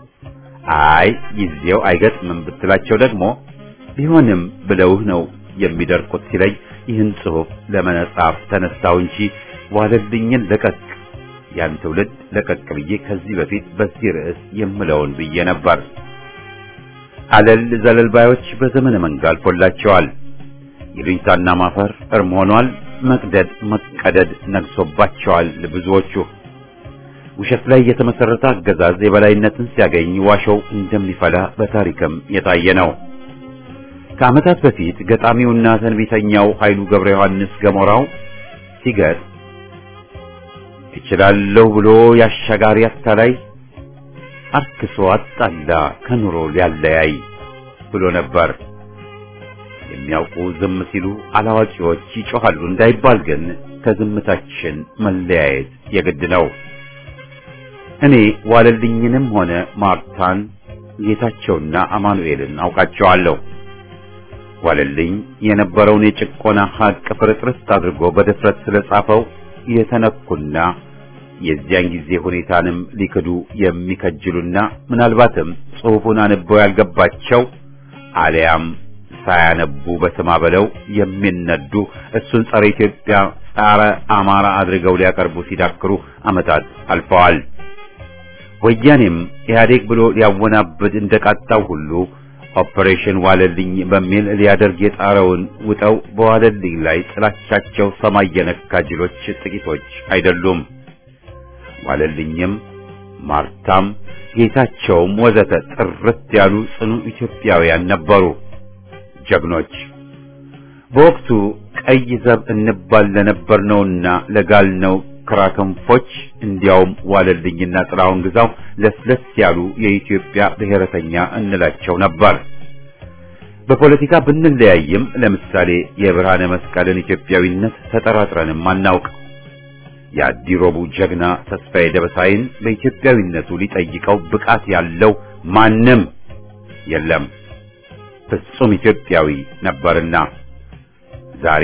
አይ ጊዜው አይገጥምም ብትላቸው ደግሞ ቢሆንም ብለውህ ነው የሚደርቁት ሲለኝ ይህን ጽሑፍ ለመጻፍ ተነሳው እንጂ ዋለልኝን ለቀቅ ያን ትውልድ ለቀቅ ብዬ ከዚህ በፊት በዚህ ርዕስ የምለውን ብዬ ነበር። አለል ዘለል ባዮች በዘመነ መንጋ አልፎላቸዋል። ይሉኝታና ማፈር እርም ሆኗል። መቅደድ መቀደድ ነግሶባቸዋል። ብዙዎቹ ውሸት ላይ የተመሰረተ አገዛዝ የበላይነትን ሲያገኝ ዋሾው እንደሚፈላ በታሪክም የታየ ነው። ከዓመታት በፊት ገጣሚውና ተንቢተኛው ኃይሉ ገብረ ዮሐንስ ገሞራው ሲገጥ እችላለሁ ብሎ ያሻጋሪ አታላይ አርክሶ አጣላ ከኑሮ ሊያለያይ ብሎ ነበር። የሚያውቁ ዝም ሲሉ አላዋቂዎች ይጮኻሉ እንዳይባል ግን ከዝምታችን መለያየት የግድ ነው። እኔ ዋለልኝንም ሆነ ማርታን ጌታቸውና አማኑኤልን አውቃቸዋለሁ። ዋለልኝ የነበረውን የጭቆና ሀቅ ፍርጥርስ አድርጎ በድፍረት ስለጻፈው የተነኩና የዚያን ጊዜ ሁኔታንም ሊክዱ የሚከጅሉና ምናልባትም ጽሑፉን አንበው ያልገባቸው አሊያም ሳያነቡ በስማ በለው የሚነዱ እሱን ጸረ ኢትዮጵያ፣ ጸረ አማራ አድርገው ሊያቀርቡ ሲዳክሩ ዓመታት አልፈዋል። ወያኔም ኢህአዴግ ብሎ ሊያወናብድ እንደቃጣው ሁሉ ኦፕሬሽን ዋለልኝ በሚል ሊያደርግ የጣረውን ውጠው በዋለልኝ ላይ ጥላቻቸው ሰማይ የነካ ጅሎች ጥቂቶች አይደሉም። ዋለልኝም ማርታም ጌታቸውም ወዘተ ጥርት ያሉ ጽኑ ኢትዮጵያውያን ነበሩ፣ ጀግኖች። በወቅቱ ቀይ ዘብ እንባል ለነበርነውና ለጋልነው ክራክንፎች እንዲያውም ዋለልኝና ጥላሁን ግዛው ለስለስ ያሉ የኢትዮጵያ ብሔረተኛ እንላቸው ነበር። በፖለቲካ ብንለያይም ለምሳሌ የብርሃነ መስቀልን ኢትዮጵያዊነት ተጠራጥረንም አናውቅ። የአዲሮቡ ጀግና ተስፋዬ ደበሳይን በኢትዮጵያዊነቱ ሊጠይቀው ብቃት ያለው ማንም የለም። ፍጹም ኢትዮጵያዊ ነበርና ዛሬ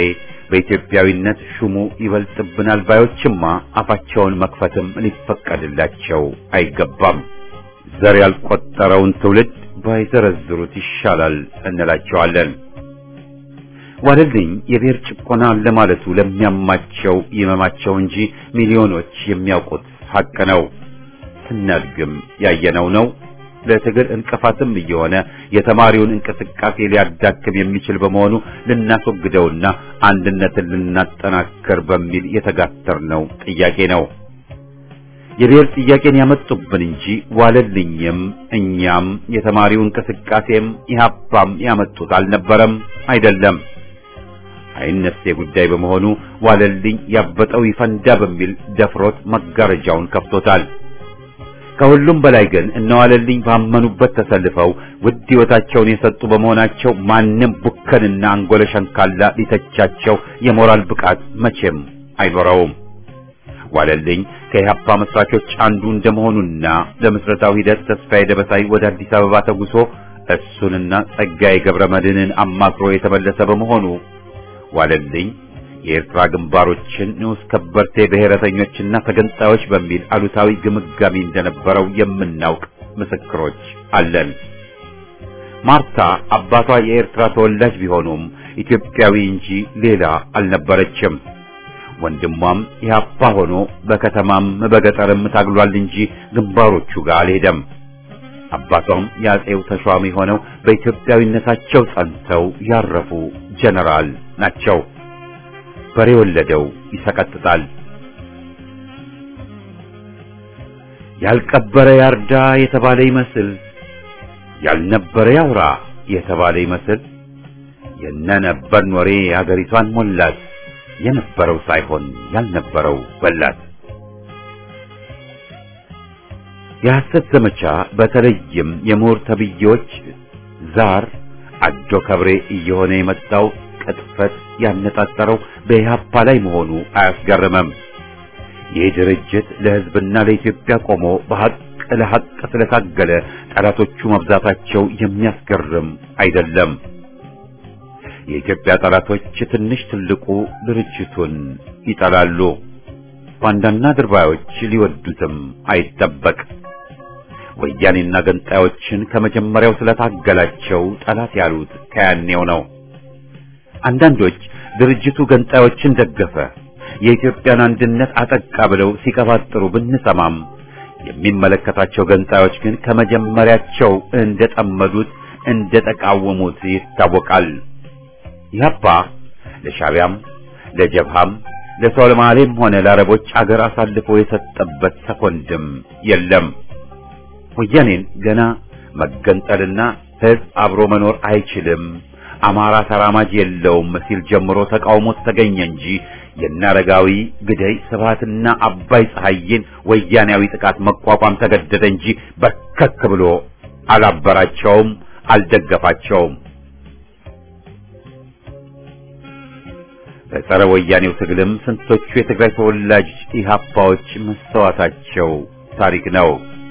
በኢትዮጵያዊነት ሹሙ ይበልጥብናል ባዮችማ አፋቸውን መክፈትም ሊፈቀድላቸው አይገባም። ዘር ያልቆጠረውን ትውልድ ባይዘረዝሩት ይሻላል እንላቸዋለን። ዋለልኝ የብሔር ጭቆና ለማለቱ ለሚያማቸው ይመማቸው እንጂ ሚሊዮኖች የሚያውቁት ሐቅ ነው። ስናድግም ያየነው ነው። ለትግል እንቅፋትም እየሆነ የተማሪውን እንቅስቃሴ ሊያዳክም የሚችል በመሆኑ ልናስወግደውና አንድነትን ልናጠናክር በሚል የተጋተርነው ጥያቄ ነው። የብሔር ጥያቄን ያመጡብን እንጂ ዋለልኝም እኛም የተማሪው እንቅስቃሴም ኢህአፓም ያመጡት አልነበረም፣ አይደለም። አይነሴ ጉዳይ በመሆኑ ዋለልኝ ያበጠው ይፈንዳ በሚል ደፍሮት መጋረጃውን ከፍቶታል። ከሁሉም በላይ ግን እነዋለልኝ ባመኑበት ተሰልፈው ውድ ሕይወታቸውን የሰጡ በመሆናቸው ማንም ቡከንና አንጎለ ሸንካላ ሊተቻቸው የሞራል ብቃት መቼም አይኖረውም። ዋለልኝ ከኢህአፓ መስራቾች አንዱ እንደመሆኑና ለምስረታው ሂደት ተስፋዬ ደበሳይ ወደ አዲስ አበባ ተጉሶ እሱንና ጸጋዬ ገብረ መድህንን አማክሮ የተመለሰ በመሆኑ ዋለልኝ የኤርትራ ግንባሮችን ንዑስ ከበርቴ ብሔረተኞችና ተገንጣዮች በሚል አሉታዊ ግምጋሚ እንደነበረው የምናውቅ ምስክሮች አለን። ማርታ አባቷ የኤርትራ ተወላጅ ቢሆኑም ኢትዮጵያዊ እንጂ ሌላ አልነበረችም። ወንድሟም ኢህአፓ ሆኖ በከተማም በገጠርም ታግሏል እንጂ ግንባሮቹ ጋር አልሄደም። አባቷም የአጼው ተሿሚ ሆነው በኢትዮጵያዊነታቸው ጸንተው ያረፉ ጀነራል ናቸው። በሬ ወለደው ይሰቀጥጣል። ያልቀበረ ያርዳ የተባለ ይመስል ያልነበረ ያውራ የተባለ ይመስል የነነበርን ወሬ አገሪቷን ሞላት። የነበረው ሳይሆን ያልነበረው በላት። የሐሰት ዘመቻ በተለይም የምሁር ተብዬዎች ዛር አዶ ከብሬ እየሆነ የመጣው ቅጥፈት ያነጣጠረው በኢህአፓ ላይ መሆኑ አያስገርምም። ይህ ድርጅት ለሕዝብና ለኢትዮጵያ ቆሞ በሐቅ ለሐቅ ስለታገለ ጠላቶቹ መብዛታቸው የሚያስገርም አይደለም። የኢትዮጵያ ጠላቶች ትንሽ ትልቁ ድርጅቱን ይጠላሉ። ባንዳና ድርባዮች ሊወዱትም አይጠበቅ። ወያኔና ገንጣዮችን ከመጀመሪያው ስለታገላቸው ጠላት ያሉት ከያኔው ነው። አንዳንዶች ድርጅቱ ገንጣዮችን ደገፈ፣ የኢትዮጵያን አንድነት አጠቃ ብለው ሲቀባጥሩ ብንሰማም የሚመለከታቸው ገንጣዮች ግን ከመጀመሪያቸው እንደጠመዱት እንደተቃወሙት ይታወቃል። ኢህአፓ ለሻቢያም ለጀብሃም ለሶማሌም ሆነ ለአረቦች አገር አሳልፎ የሰጠበት ሰኮንድም የለም። ወያኔን ገና መገንጠልና ህዝብ አብሮ መኖር አይችልም፣ አማራ ተራማጅ የለውም ሲል ጀምሮ ተቃውሞት ተገኘ እንጂ የናረጋዊ ግደይ ስብሃትና አባይ ፀሐይን ወያኔያዊ ጥቃት መቋቋም ተገደደ እንጂ በርከክ ብሎ አላበራቸውም፣ አልደገፋቸውም። በጸረ ወያኔው ትግልም ስንቶቹ የትግራይ ተወላጅ ኢህአፓዎች መስተዋታቸው ታሪክ ነው።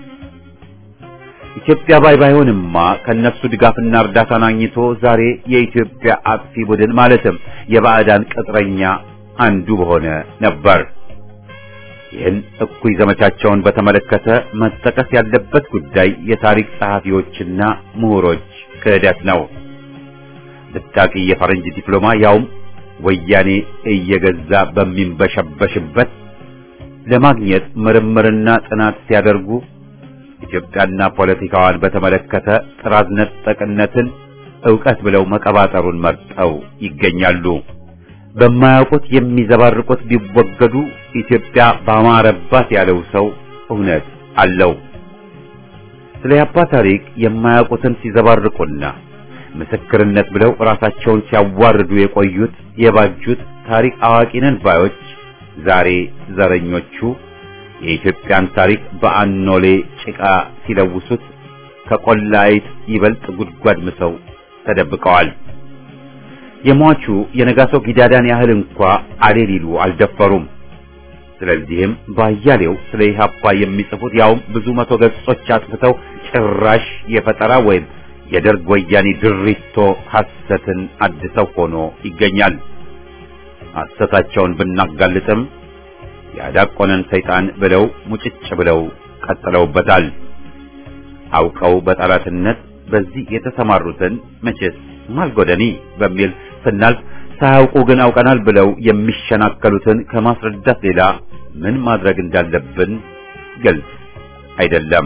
ኢትዮጵያ ባይ ባይሆንማ ከነሱ ድጋፍና እርዳታን አግኝቶ ዛሬ የኢትዮጵያ አጥፊ ቡድን ማለትም የባዕዳን ቅጥረኛ አንዱ በሆነ ነበር። ይህን እኩይ ዘመቻቸውን በተመለከተ መጠቀስ ያለበት ጉዳይ የታሪክ ጸሐፊዎችና ምሁሮች ክህደት ነው። ብታቂ የፈረንጅ ዲፕሎማ ያውም ወያኔ እየገዛ በሚንበሸበሽበት ለማግኘት ምርምርና ጥናት ሲያደርጉ ኢትዮጵያና ፖለቲካዋን በተመለከተ ጥራዝ ነጠቅነትን ዕውቀት ብለው መቀባጠሩን መርጠው ይገኛሉ። በማያውቁት የሚዘባርቁት ቢወገዱ ኢትዮጵያ ባማረባት ያለው ሰው እውነት አለው። ስለ ያባ ታሪክ የማያውቁትን ሲዘባርቁና ምስክርነት ብለው ራሳቸውን ሲያዋርዱ የቆዩት የባጁት ታሪክ አዋቂነን ባዮች ዛሬ ዘረኞቹ የኢትዮጵያን ታሪክ በአኖሌ ጭቃ ሲለውሱት ከቆላይት ይበልጥ ጉድጓድ ምሰው ተደብቀዋል። የሟቹ የነጋሶ ጊዳዳን ያህል እንኳ አሌ ሊሉ አልደፈሩም። ስለዚህም ባያሌው ስለ ኢህአፓ የሚጽፉት ያውም ብዙ መቶ ገጾች አጥፍተው ጭራሽ የፈጠራ ወይም የደርግ ወያኔ ድሪቶ ሐሰትን አድሰው ሆኖ ይገኛል። ሐሰታቸውን ብናጋልጥም ያዳቆነን ሰይጣን ብለው ሙጭጭ ብለው ቀጥለውበታል። አውቀው በጠላትነት በዚህ የተሰማሩትን መቼስ ማልጎደኒ በሚል ስናልፍ ሳያውቁ ግን አውቀናል ብለው የሚሸናከሉትን ከማስረዳት ሌላ ምን ማድረግ እንዳለብን ግልጽ አይደለም።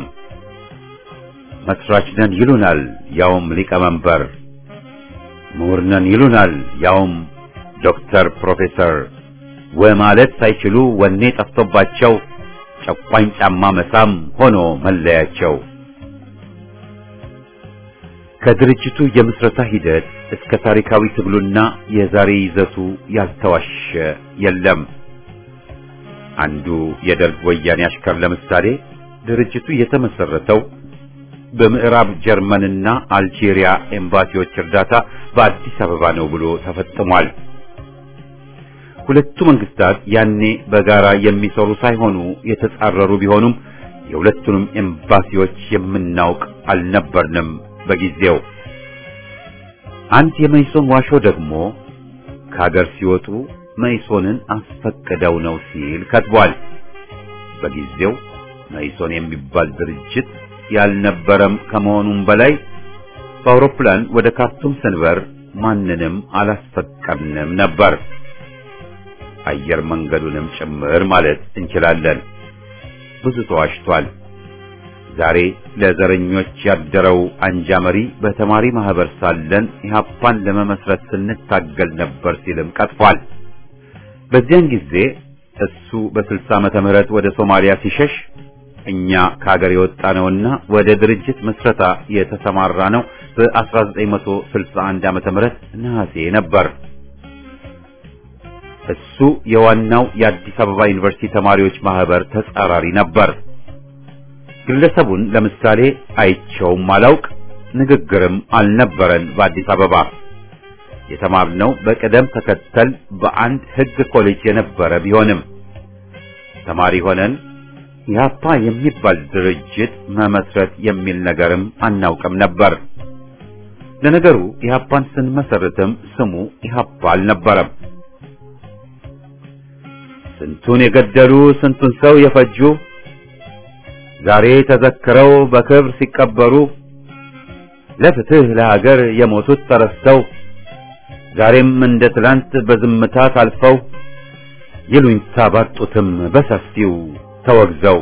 መስራች ነን ይሉናል፣ ያውም ሊቀመንበር። ምሁር ነን ይሉናል፣ ያውም ዶክተር ፕሮፌሰር። ወማለት ሳይችሉ ወኔ ጠፍቶባቸው ጨቋኝ ጫማ መሳም ሆኖ መለያቸው። ከድርጅቱ የምስረታ ሂደት እስከ ታሪካዊ ትግሉና የዛሬ ይዘቱ ያልተዋሸ የለም። አንዱ የደርግ ወያኔ አሽከር ለምሳሌ ድርጅቱ የተመሰረተው በምዕራብ ጀርመንና አልጄሪያ ኤምባሲዎች እርዳታ በአዲስ አበባ ነው ብሎ ተፈጽሟል። ሁለቱ መንግስታት ያኔ በጋራ የሚሰሩ ሳይሆኑ የተጻረሩ ቢሆኑም የሁለቱንም ኤምባሲዎች የምናውቅ አልነበርንም በጊዜው። አንድ የመይሶን ዋሾ ደግሞ ከሀገር ሲወጡ መይሶንን አስፈቅደው ነው ሲል ከትቧል። በጊዜው መይሶን የሚባል ድርጅት ያልነበረም ከመሆኑም በላይ በአውሮፕላን ወደ ካርቱም ስንበር ማንንም አላስፈቀድንም ነበር። አየር መንገዱንም ጭምር ማለት እንችላለን። ብዙ ተዋሽቷል። ዛሬ ለዘረኞች ያደረው አንጃ መሪ በተማሪ ማህበር ሳለን ኢህአፓን ለመመስረት ስንታገል ነበር ሲልም ቀጥፏል። በዚያን ጊዜ እሱ በ60 ዓመተ ምህረት ወደ ሶማሊያ ሲሸሽ እኛ ከሀገር የወጣ ነውና ወደ ድርጅት መስረታ የተሰማራ ነው በ1961 ዓመተ ምህረት ነሐሴ ነበር። እሱ የዋናው የአዲስ አበባ ዩኒቨርሲቲ ተማሪዎች ማህበር ተጻራሪ ነበር። ግለሰቡን ለምሳሌ አይቸውም አላውቅ፣ ንግግርም አልነበረን። በአዲስ አበባ የተማርነው በቅደም ተከተል በአንድ ሕግ ኮሌጅ የነበረ ቢሆንም ተማሪ ሆነን ኢህአፓ የሚባል ድርጅት መመስረት የሚል ነገርም አናውቅም ነበር። ለነገሩ ኢህአፓን ስንመሰርትም ስሙ ኢህአፓ አልነበረም። ስንቱን የገደሉ ስንቱን ሰው የፈጁ ዛሬ ተዘክረው በክብር ሲቀበሩ ለፍትህ ለሀገር የሞቱት ተረስተው ዛሬም እንደ ትላንት በዝምታ ታልፈው ይሉኝታ ባጡትም በሰፊው ተወግዘው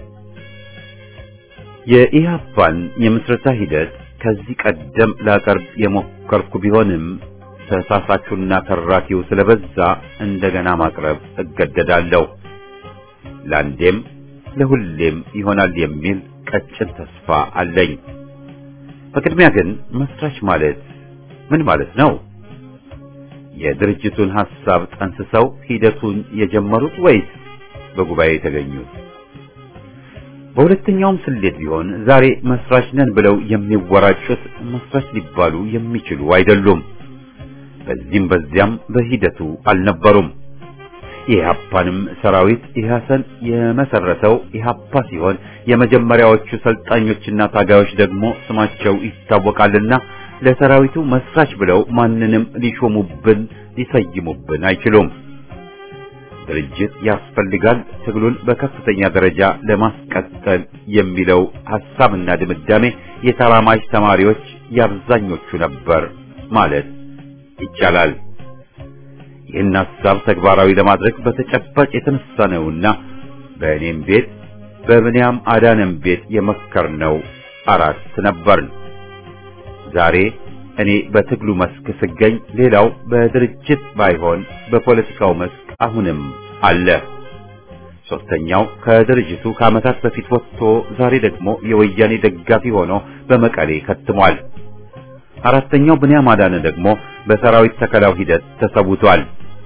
የኢህአፓን የምስረታ ሂደት ከዚህ ቀደም ላቀርብ የሞከርኩ ቢሆንም ተሳሳቹና ተራኪው ስለበዛ እንደገና ማቅረብ እገደዳለሁ። ለአንዴም ለሁሌም ይሆናል የሚል ቀጭን ተስፋ አለኝ። በቅድሚያ ግን መስራች ማለት ምን ማለት ነው? የድርጅቱን ሐሳብ ጠንስሰው ሂደቱን የጀመሩት ወይስ በጉባኤ የተገኙት? በሁለተኛውም ስሌት ቢሆን ዛሬ መስራች ነን ብለው የሚወራጩት መስራች ሊባሉ የሚችሉ አይደሉም። በዚህም በዚያም በሂደቱ አልነበሩም። የኢህአፓንም ሰራዊት ኢህአሰን የመሰረተው ኢህአፓ ሲሆን የመጀመሪያዎቹ ሰልጣኞችና ታጋዮች ደግሞ ስማቸው ይታወቃልና ለሰራዊቱ መስራች ብለው ማንንም ሊሾሙብን ሊሰይሙብን አይችሉም። ድርጅት ያስፈልጋል ትግሉን በከፍተኛ ደረጃ ለማስቀጠል የሚለው ሐሳብና ድምዳሜ የተራማጅ ተማሪዎች የአብዛኞቹ ነበር ማለት ይቻላል። ይህን ሐሳብ ተግባራዊ ለማድረግ በተጨባጭ የተነሳ ነውና በእኔም ቤት በብንያም አዳነም ቤት የመከርነው አራት ነበርን። ዛሬ እኔ በትግሉ መስክ ስገኝ፣ ሌላው በድርጅት ባይሆን በፖለቲካው መስክ አሁንም አለ። ሶስተኛው ከድርጅቱ ከዓመታት በፊት ወጥቶ ዛሬ ደግሞ የወያኔ ደጋፊ ሆኖ በመቀሌ ከትሟል። አራተኛው ብንያም አዳነ ደግሞ በሰራዊት ተከላው ሂደት ተሰውቷል።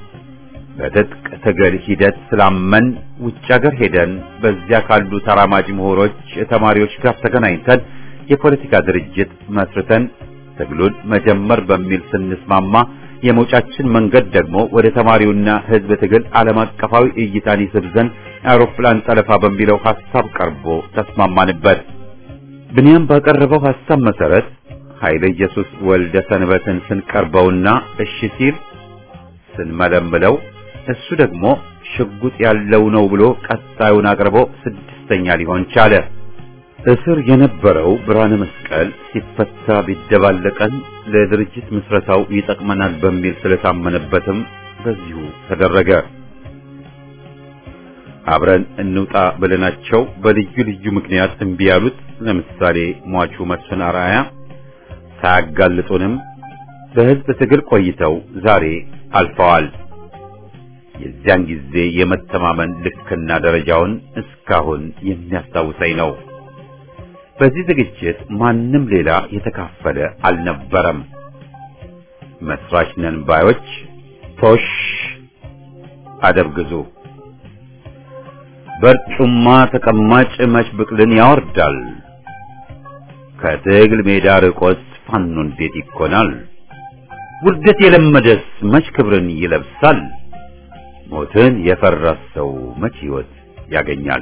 በትጥቅ ትግል ሂደት ስላመን ውጭ ሀገር ሄደን በዚያ ካሉ ተራማጅ ምሁሮች፣ ተማሪዎች ጋር ተገናኝተን የፖለቲካ ድርጅት መስርተን ትግሉን መጀመር በሚል ስንስማማ የመውጫችን መንገድ ደግሞ ወደ ተማሪውና ሕዝብ ትግል ዓለም አቀፋዊ እይታን ይስብ ዘንድ አውሮፕላን ጠለፋ በሚለው ሐሳብ ቀርቦ ተስማማንበት። ብንያም ባቀረበው ሐሳብ መሰረት ኃይለ ኢየሱስ ወልደ ሰንበትን ስንቀርበውና እሺ ሲል ስንመለምለው እሱ ደግሞ ሽጉጥ ያለው ነው ብሎ ቀጣዩን አቅርቦ ስድስተኛ ሊሆን ቻለ። እስር የነበረው ብርሃነ መስቀል ሲፈታ ቢደባለቀን ለድርጅት ምስረታው ይጠቅመናል በሚል ስለታመነበትም በዚሁ ተደረገ። አብረን እንውጣ ብለናቸው በልዩ ልዩ ምክንያት እምቢ ያሉት ለምሳሌ ሟቹ መስፍን አርአያ ሳያጋልጡንም በሕዝብ ትግል ቆይተው ዛሬ አልፈዋል። የዚያን ጊዜ የመተማመን ልክና ደረጃውን እስካሁን የሚያስታውሰኝ ነው። በዚህ ዝግጅት ማንም ሌላ የተካፈለ አልነበረም። መስራች ነን ባዮች ቶሽ አደብ ግዙ። በርጩማ ተቀማጭ መች ብቅልን ያወርዳል። ከትግል ሜዳ ርቆስ ፋኖ እንዴት ይኮናል? ውርደት የለመደስ መች ክብርን ይለብሳል? ሞትን የፈራ ሰው መች ሕይወት ያገኛል?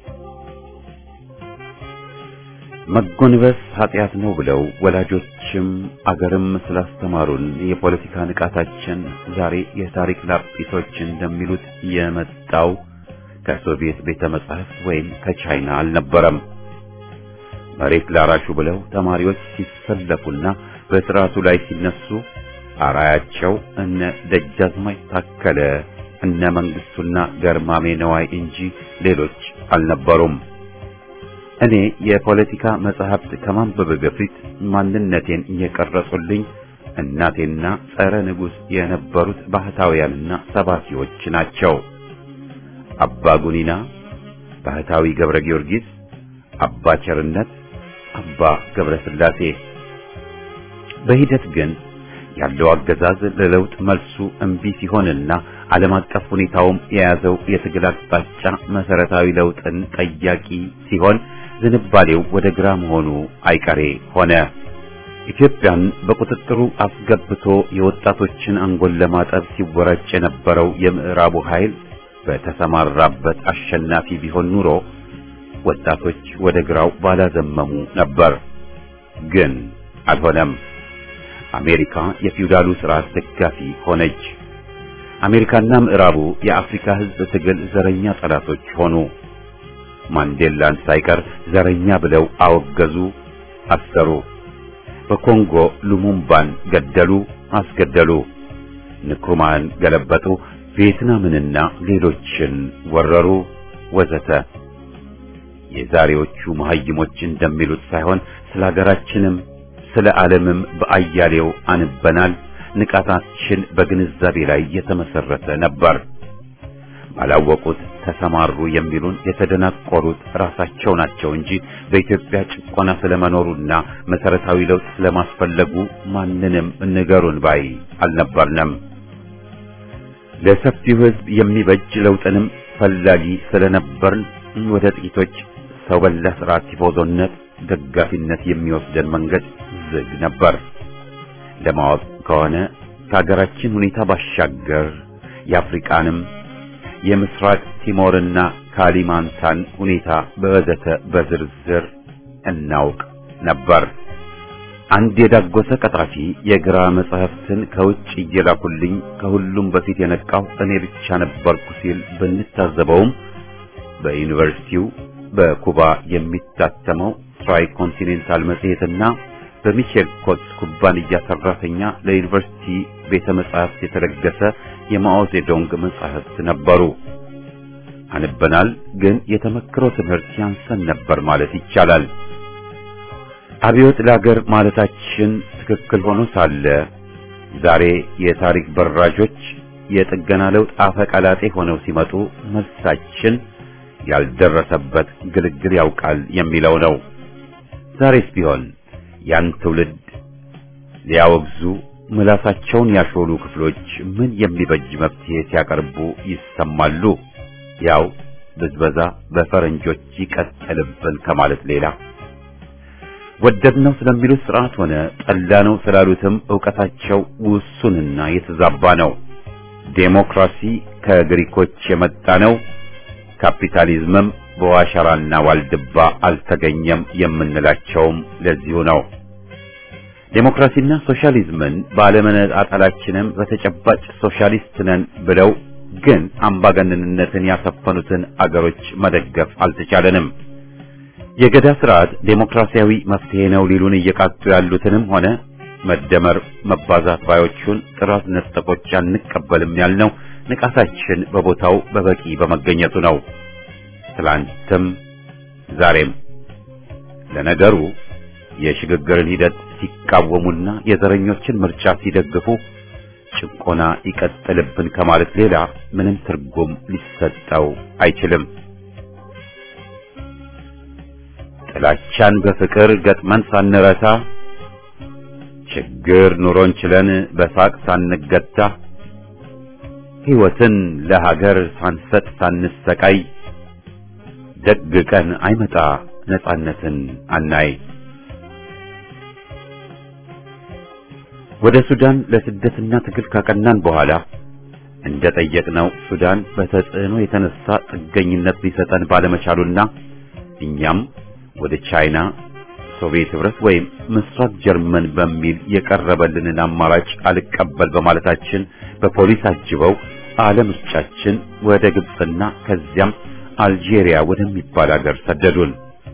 መጎንበስ ኃጢአት ነው ብለው ወላጆችም አገርም ስላስተማሩን የፖለቲካ ንቃታችን ዛሬ የታሪክ ላጲሶች እንደሚሉት የመጣው ከሶቪየት ቤተ መጻሕፍት ወይም ከቻይና አልነበረም። መሬት ላራሹ ብለው ተማሪዎች ሲሰለፉና በስርዓቱ ላይ ሲነሱ አራያቸው እነ ደጃዝማች ታከለ እነ መንግስቱና ገርማሜ ነዋይ እንጂ ሌሎች አልነበሩም። እኔ የፖለቲካ መጽሐፍት ከማንበብ በፊት ማንነቴን እየቀረጹልኝ እናቴና ጸረ ንጉሥ የነበሩት ባህታውያንና ሰባኪዎች ናቸው። አባ ጉኒና፣ ባህታዊ ገብረ ጊዮርጊስ፣ አባ ቸርነት፣ አባ ገብረ ሥላሴ። በሂደት ግን ያለው አገዛዝ ለለውጥ መልሱ እምቢ ሲሆንና ዓለም አቀፍ ሁኔታውም የያዘው የትግል አቅጣጫ መሰረታዊ ለውጥን ጠያቂ ሲሆን ዝንባሌው ወደ ግራ መሆኑ አይቀሬ ሆነ። ኢትዮጵያን በቁጥጥሩ አስገብቶ የወጣቶችን አንጎል ለማጠብ ሲወራጭ የነበረው የምዕራቡ ኃይል በተሰማራበት አሸናፊ ቢሆን ኑሮ ወጣቶች ወደ ግራው ባላዘመሙ ነበር። ግን አልሆነም። አሜሪካ የፊውዳሉ ስርዓት ደጋፊ ሆነች። አሜሪካና ምዕራቡ የአፍሪካ ሕዝብ ትግል ዘረኛ ጠላቶች ሆኑ። ማንዴላን ሳይቀር ዘረኛ ብለው አወገዙ፣ አሰሩ። በኮንጎ ሉሙምባን ገደሉ፣ አስገደሉ። ንክሩማን ገለበጡ፣ ቪየትናምንና ሌሎችን ወረሩ፣ ወዘተ። የዛሬዎቹ መሐይሞች እንደሚሉት ሳይሆን ስለ ሀገራችንም ስለ ዓለምም በአያሌው አንበናል። ንቃታችን በግንዛቤ ላይ የተመሰረተ ነበር። ባላወቁት ተሰማሩ የሚሉን የተደናቆሩት ራሳቸው ናቸው እንጂ በኢትዮጵያ ጭቆና ስለመኖሩና መሰረታዊ ለውጥ ስለማስፈለጉ ማንንም ንገሩን ባይ አልነበርንም። ለሰፊው ሕዝብ የሚበጅ ለውጥንም ፈላጊ ስለነበርን ወደ ጥቂቶች ሰው በላ ስርዓት ቲፎዞነት ደጋፊነት የሚወስደን መንገድ ዝግ ነበር። ለማወቅ ከሆነ ከሀገራችን ሁኔታ ባሻገር የአፍሪቃንም የምስራቅ ቲሞርና ካሊማንታን ሁኔታ በወዘተ በዝርዝር እናውቅ ነበር። አንድ የዳጎሰ ቀጣፊ የግራ መጻሕፍትን ከውጭ እየላኩልኝ ከሁሉም በፊት የነቃው እኔ ብቻ ነበርኩ ሲል ብንታዘበውም በዩኒቨርሲቲው በኩባ የሚታተመው ትራይ ኮንቲኔንታል መጽሔትና በሚቼል ኮትስ ኩባንያ ሰራተኛ ለዩኒቨርሲቲ ቤተ መጻሕፍት የተለገሰ የማኦ ዜዶንግ መጻሕፍት ነበሩ። አንበናል፣ ግን የተመክሮ ትምህርት ያንሰን ነበር ማለት ይቻላል። አብዮት ለአገር ማለታችን ትክክል ሆኖ ሳለ ዛሬ የታሪክ በራዦች የጥገና ለውጥ አፈቀላጤ ሆነው ሲመጡ መልሳችን ያልደረሰበት ግልግል ያውቃል የሚለው ነው። ዛሬስ ቢሆን ያን ትውልድ ሊያወግዙ ምላሳቸውን ያሾሉ ክፍሎች ምን የሚበጅ መፍትሄ ሲያቀርቡ ይሰማሉ? ያው ብዝበዛ በፈረንጆች ይቀጥልብን ከማለት ሌላ ወደድነው ስለሚሉት ስርዓት ሆነ ጠላነው ስላሉትም ዕውቀታቸው ውሱንና የተዛባ ነው። ዴሞክራሲ ከግሪኮች የመጣ ነው። ካፒታሊዝምም በዋሸራና ዋልድባ አልተገኘም የምንላቸውም ለዚሁ ነው። ዴሞክራሲና ሶሻሊዝምን ባለመነጣጠላችንም በተጨባጭ ሶሻሊስት ነን ብለው ግን አምባገነንነትን ያሰፈኑትን አገሮች መደገፍ አልተቻለንም። የገዳ ስርዓት ዴሞክራሲያዊ መፍትሄ ነው ሊሉን እየቃጡ ያሉትንም ሆነ መደመር መባዛት ባዮቹን ጥራት ነጠቆች አንቀበልም ያልነው ንቃታችን በቦታው በበቂ በመገኘቱ ነው። ትላንትም ዛሬም። ለነገሩ የሽግግርን ሂደት ሲቃወሙና የዘረኞችን ምርጫ ሲደግፉ ጭቆና ይቀጥልብን ከማለት ሌላ ምንም ትርጉም ሊሰጠው አይችልም። ጥላቻን በፍቅር ገጥመን ሳንረታ ችግር ኑሮን ችለን በሳቅ ሳንገታ ሕይወትን ለሀገር ሳንሰጥ ሳንሰቃይ ደግ ቀን አይመጣ ነጻነትን አናይ። ወደ ሱዳን ለስደትና ትግል ካቀናን በኋላ እንደ ጠየቅነው ሱዳን በተጽዕኖ የተነሳ ጥገኝነት ሊሰጠን ባለመቻሉና እኛም ወደ ቻይና፣ ሶቪየት ህብረት ወይም ምስራቅ ጀርመን በሚል የቀረበልንን አማራጭ አልቀበል በማለታችን በፖሊስ አጅበው አለምርጫችን ወደ ግብፅና ከዚያም አልጄሪያ ወደሚባል ሀገር ሰደዱን።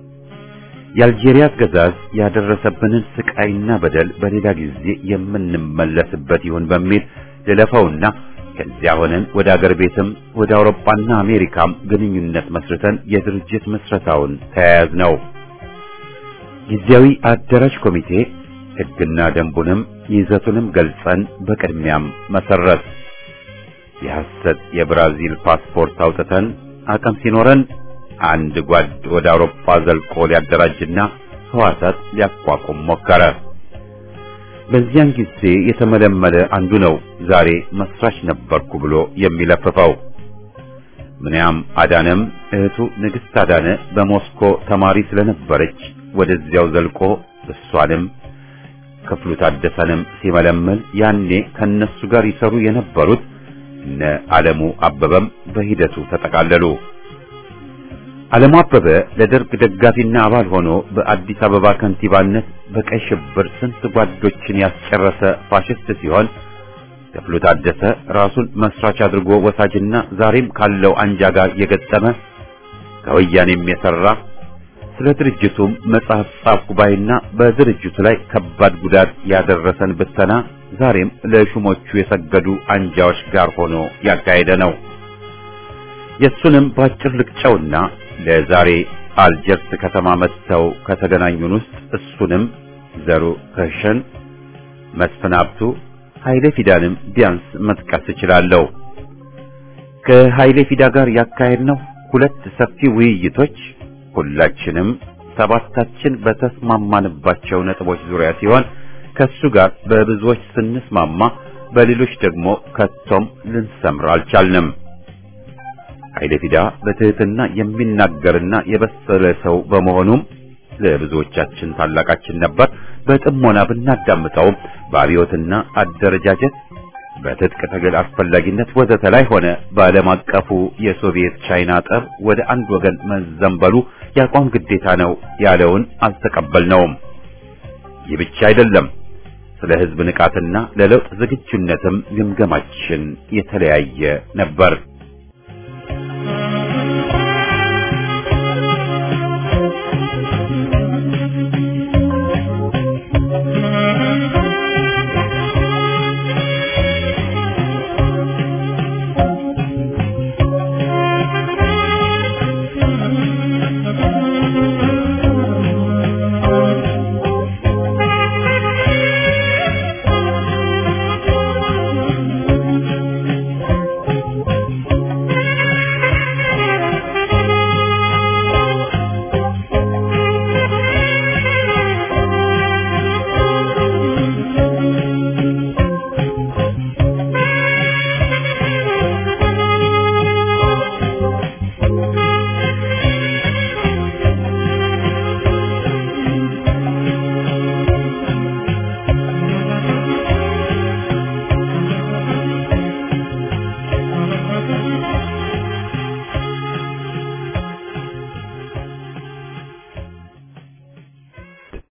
የአልጄሪያ አገዛዝ ያደረሰብንን ስቃይና በደል በሌላ ጊዜ የምንመለስበት ይሁን በሚል ልለፈውና ከዚያ ሆነን ወደ አገር ቤትም ወደ አውሮፓና አሜሪካም ግንኙነት መስርተን የድርጅት መስረታውን ተያያዝ ነው። ጊዜያዊ አደራጅ ኮሚቴ ሕግና ደንቡንም ይዘቱንም ገልጸን በቅድሚያም መሰረት የሐሰት የብራዚል ፓስፖርት አውጥተን አቅም ሲኖረን አንድ ጓድ ወደ አውሮፓ ዘልቆ ሊያደራጅና ህዋሳት ሊያቋቁም ሞከረ። በዚያን ጊዜ የተመለመለ አንዱ ነው ዛሬ መስራች ነበርኩ ብሎ የሚለፍፈው። ምንያም አዳነም እህቱ ንግሥት አዳነ በሞስኮ ተማሪ ስለነበረች ወደዚያው ዘልቆ እሷንም ክፍሉ ታደሰንም ሲመለመል ያኔ ከነሱ ጋር ይሰሩ የነበሩት እነ ዓለሙ አበበም በሂደቱ ተጠቃለሉ። ዓለሙ አበበ ለደርግ ደጋፊና አባል ሆኖ በአዲስ አበባ ከንቲባነት በቀይ ሽብር ስንት ጓዶችን ያስጨረሰ ፋሽስት ሲሆን ክፍሉ ታደሰ ራሱን መስራች አድርጎ ወሳጅና ዛሬም ካለው አንጃ ጋር የገጠመ ከወያኔም የሰራ ስለ ድርጅቱም መጽሐፍ ጻፍኩ ባይና በድርጅቱ ላይ ከባድ ጉዳት ያደረሰን ብተና ዛሬም ለሹሞቹ የሰገዱ አንጃዎች ጋር ሆኖ ያካሄደ ነው። የሱንም ባጭር ልቅጨውና ለዛሬ አልጀርስ ከተማ መጥተው ከተገናኙን ውስጥ እሱንም ዘሩ ከሸን፣ መስፍን ሀብቱ፣ ኃይሌ ፊዳንም ቢያንስ መጥቀስ እችላለሁ። ከኃይሌ ፊዳ ጋር ያካሄድነው ሁለት ሰፊ ውይይቶች ሁላችንም ሰባታችን በተስማማንባቸው ነጥቦች ዙሪያ ሲሆን ከሱ ጋር በብዙዎች ስንስማማ በሌሎች ደግሞ ከቶም ልንሰምር አልቻልንም። ኃይለ ፊዳ በትህትና የሚናገርና የበሰለ ሰው በመሆኑም ለብዙዎቻችን ታላቃችን ነበር። በጥሞና ብናዳምጠውም በአብዮትና አደረጃጀት በትጥቅ ትግል አስፈላጊነት ወዘተ ላይ ሆነ በዓለም አቀፉ የሶቪየት ቻይና ጠብ ወደ አንድ ወገን መዘንበሉ የአቋም ግዴታ ነው ያለውን አልተቀበልነውም። ይህ ብቻ አይደለም። ስለ ሕዝብ ንቃትና ለለውጥ ዝግጁነትም ግምገማችን የተለያየ ነበር።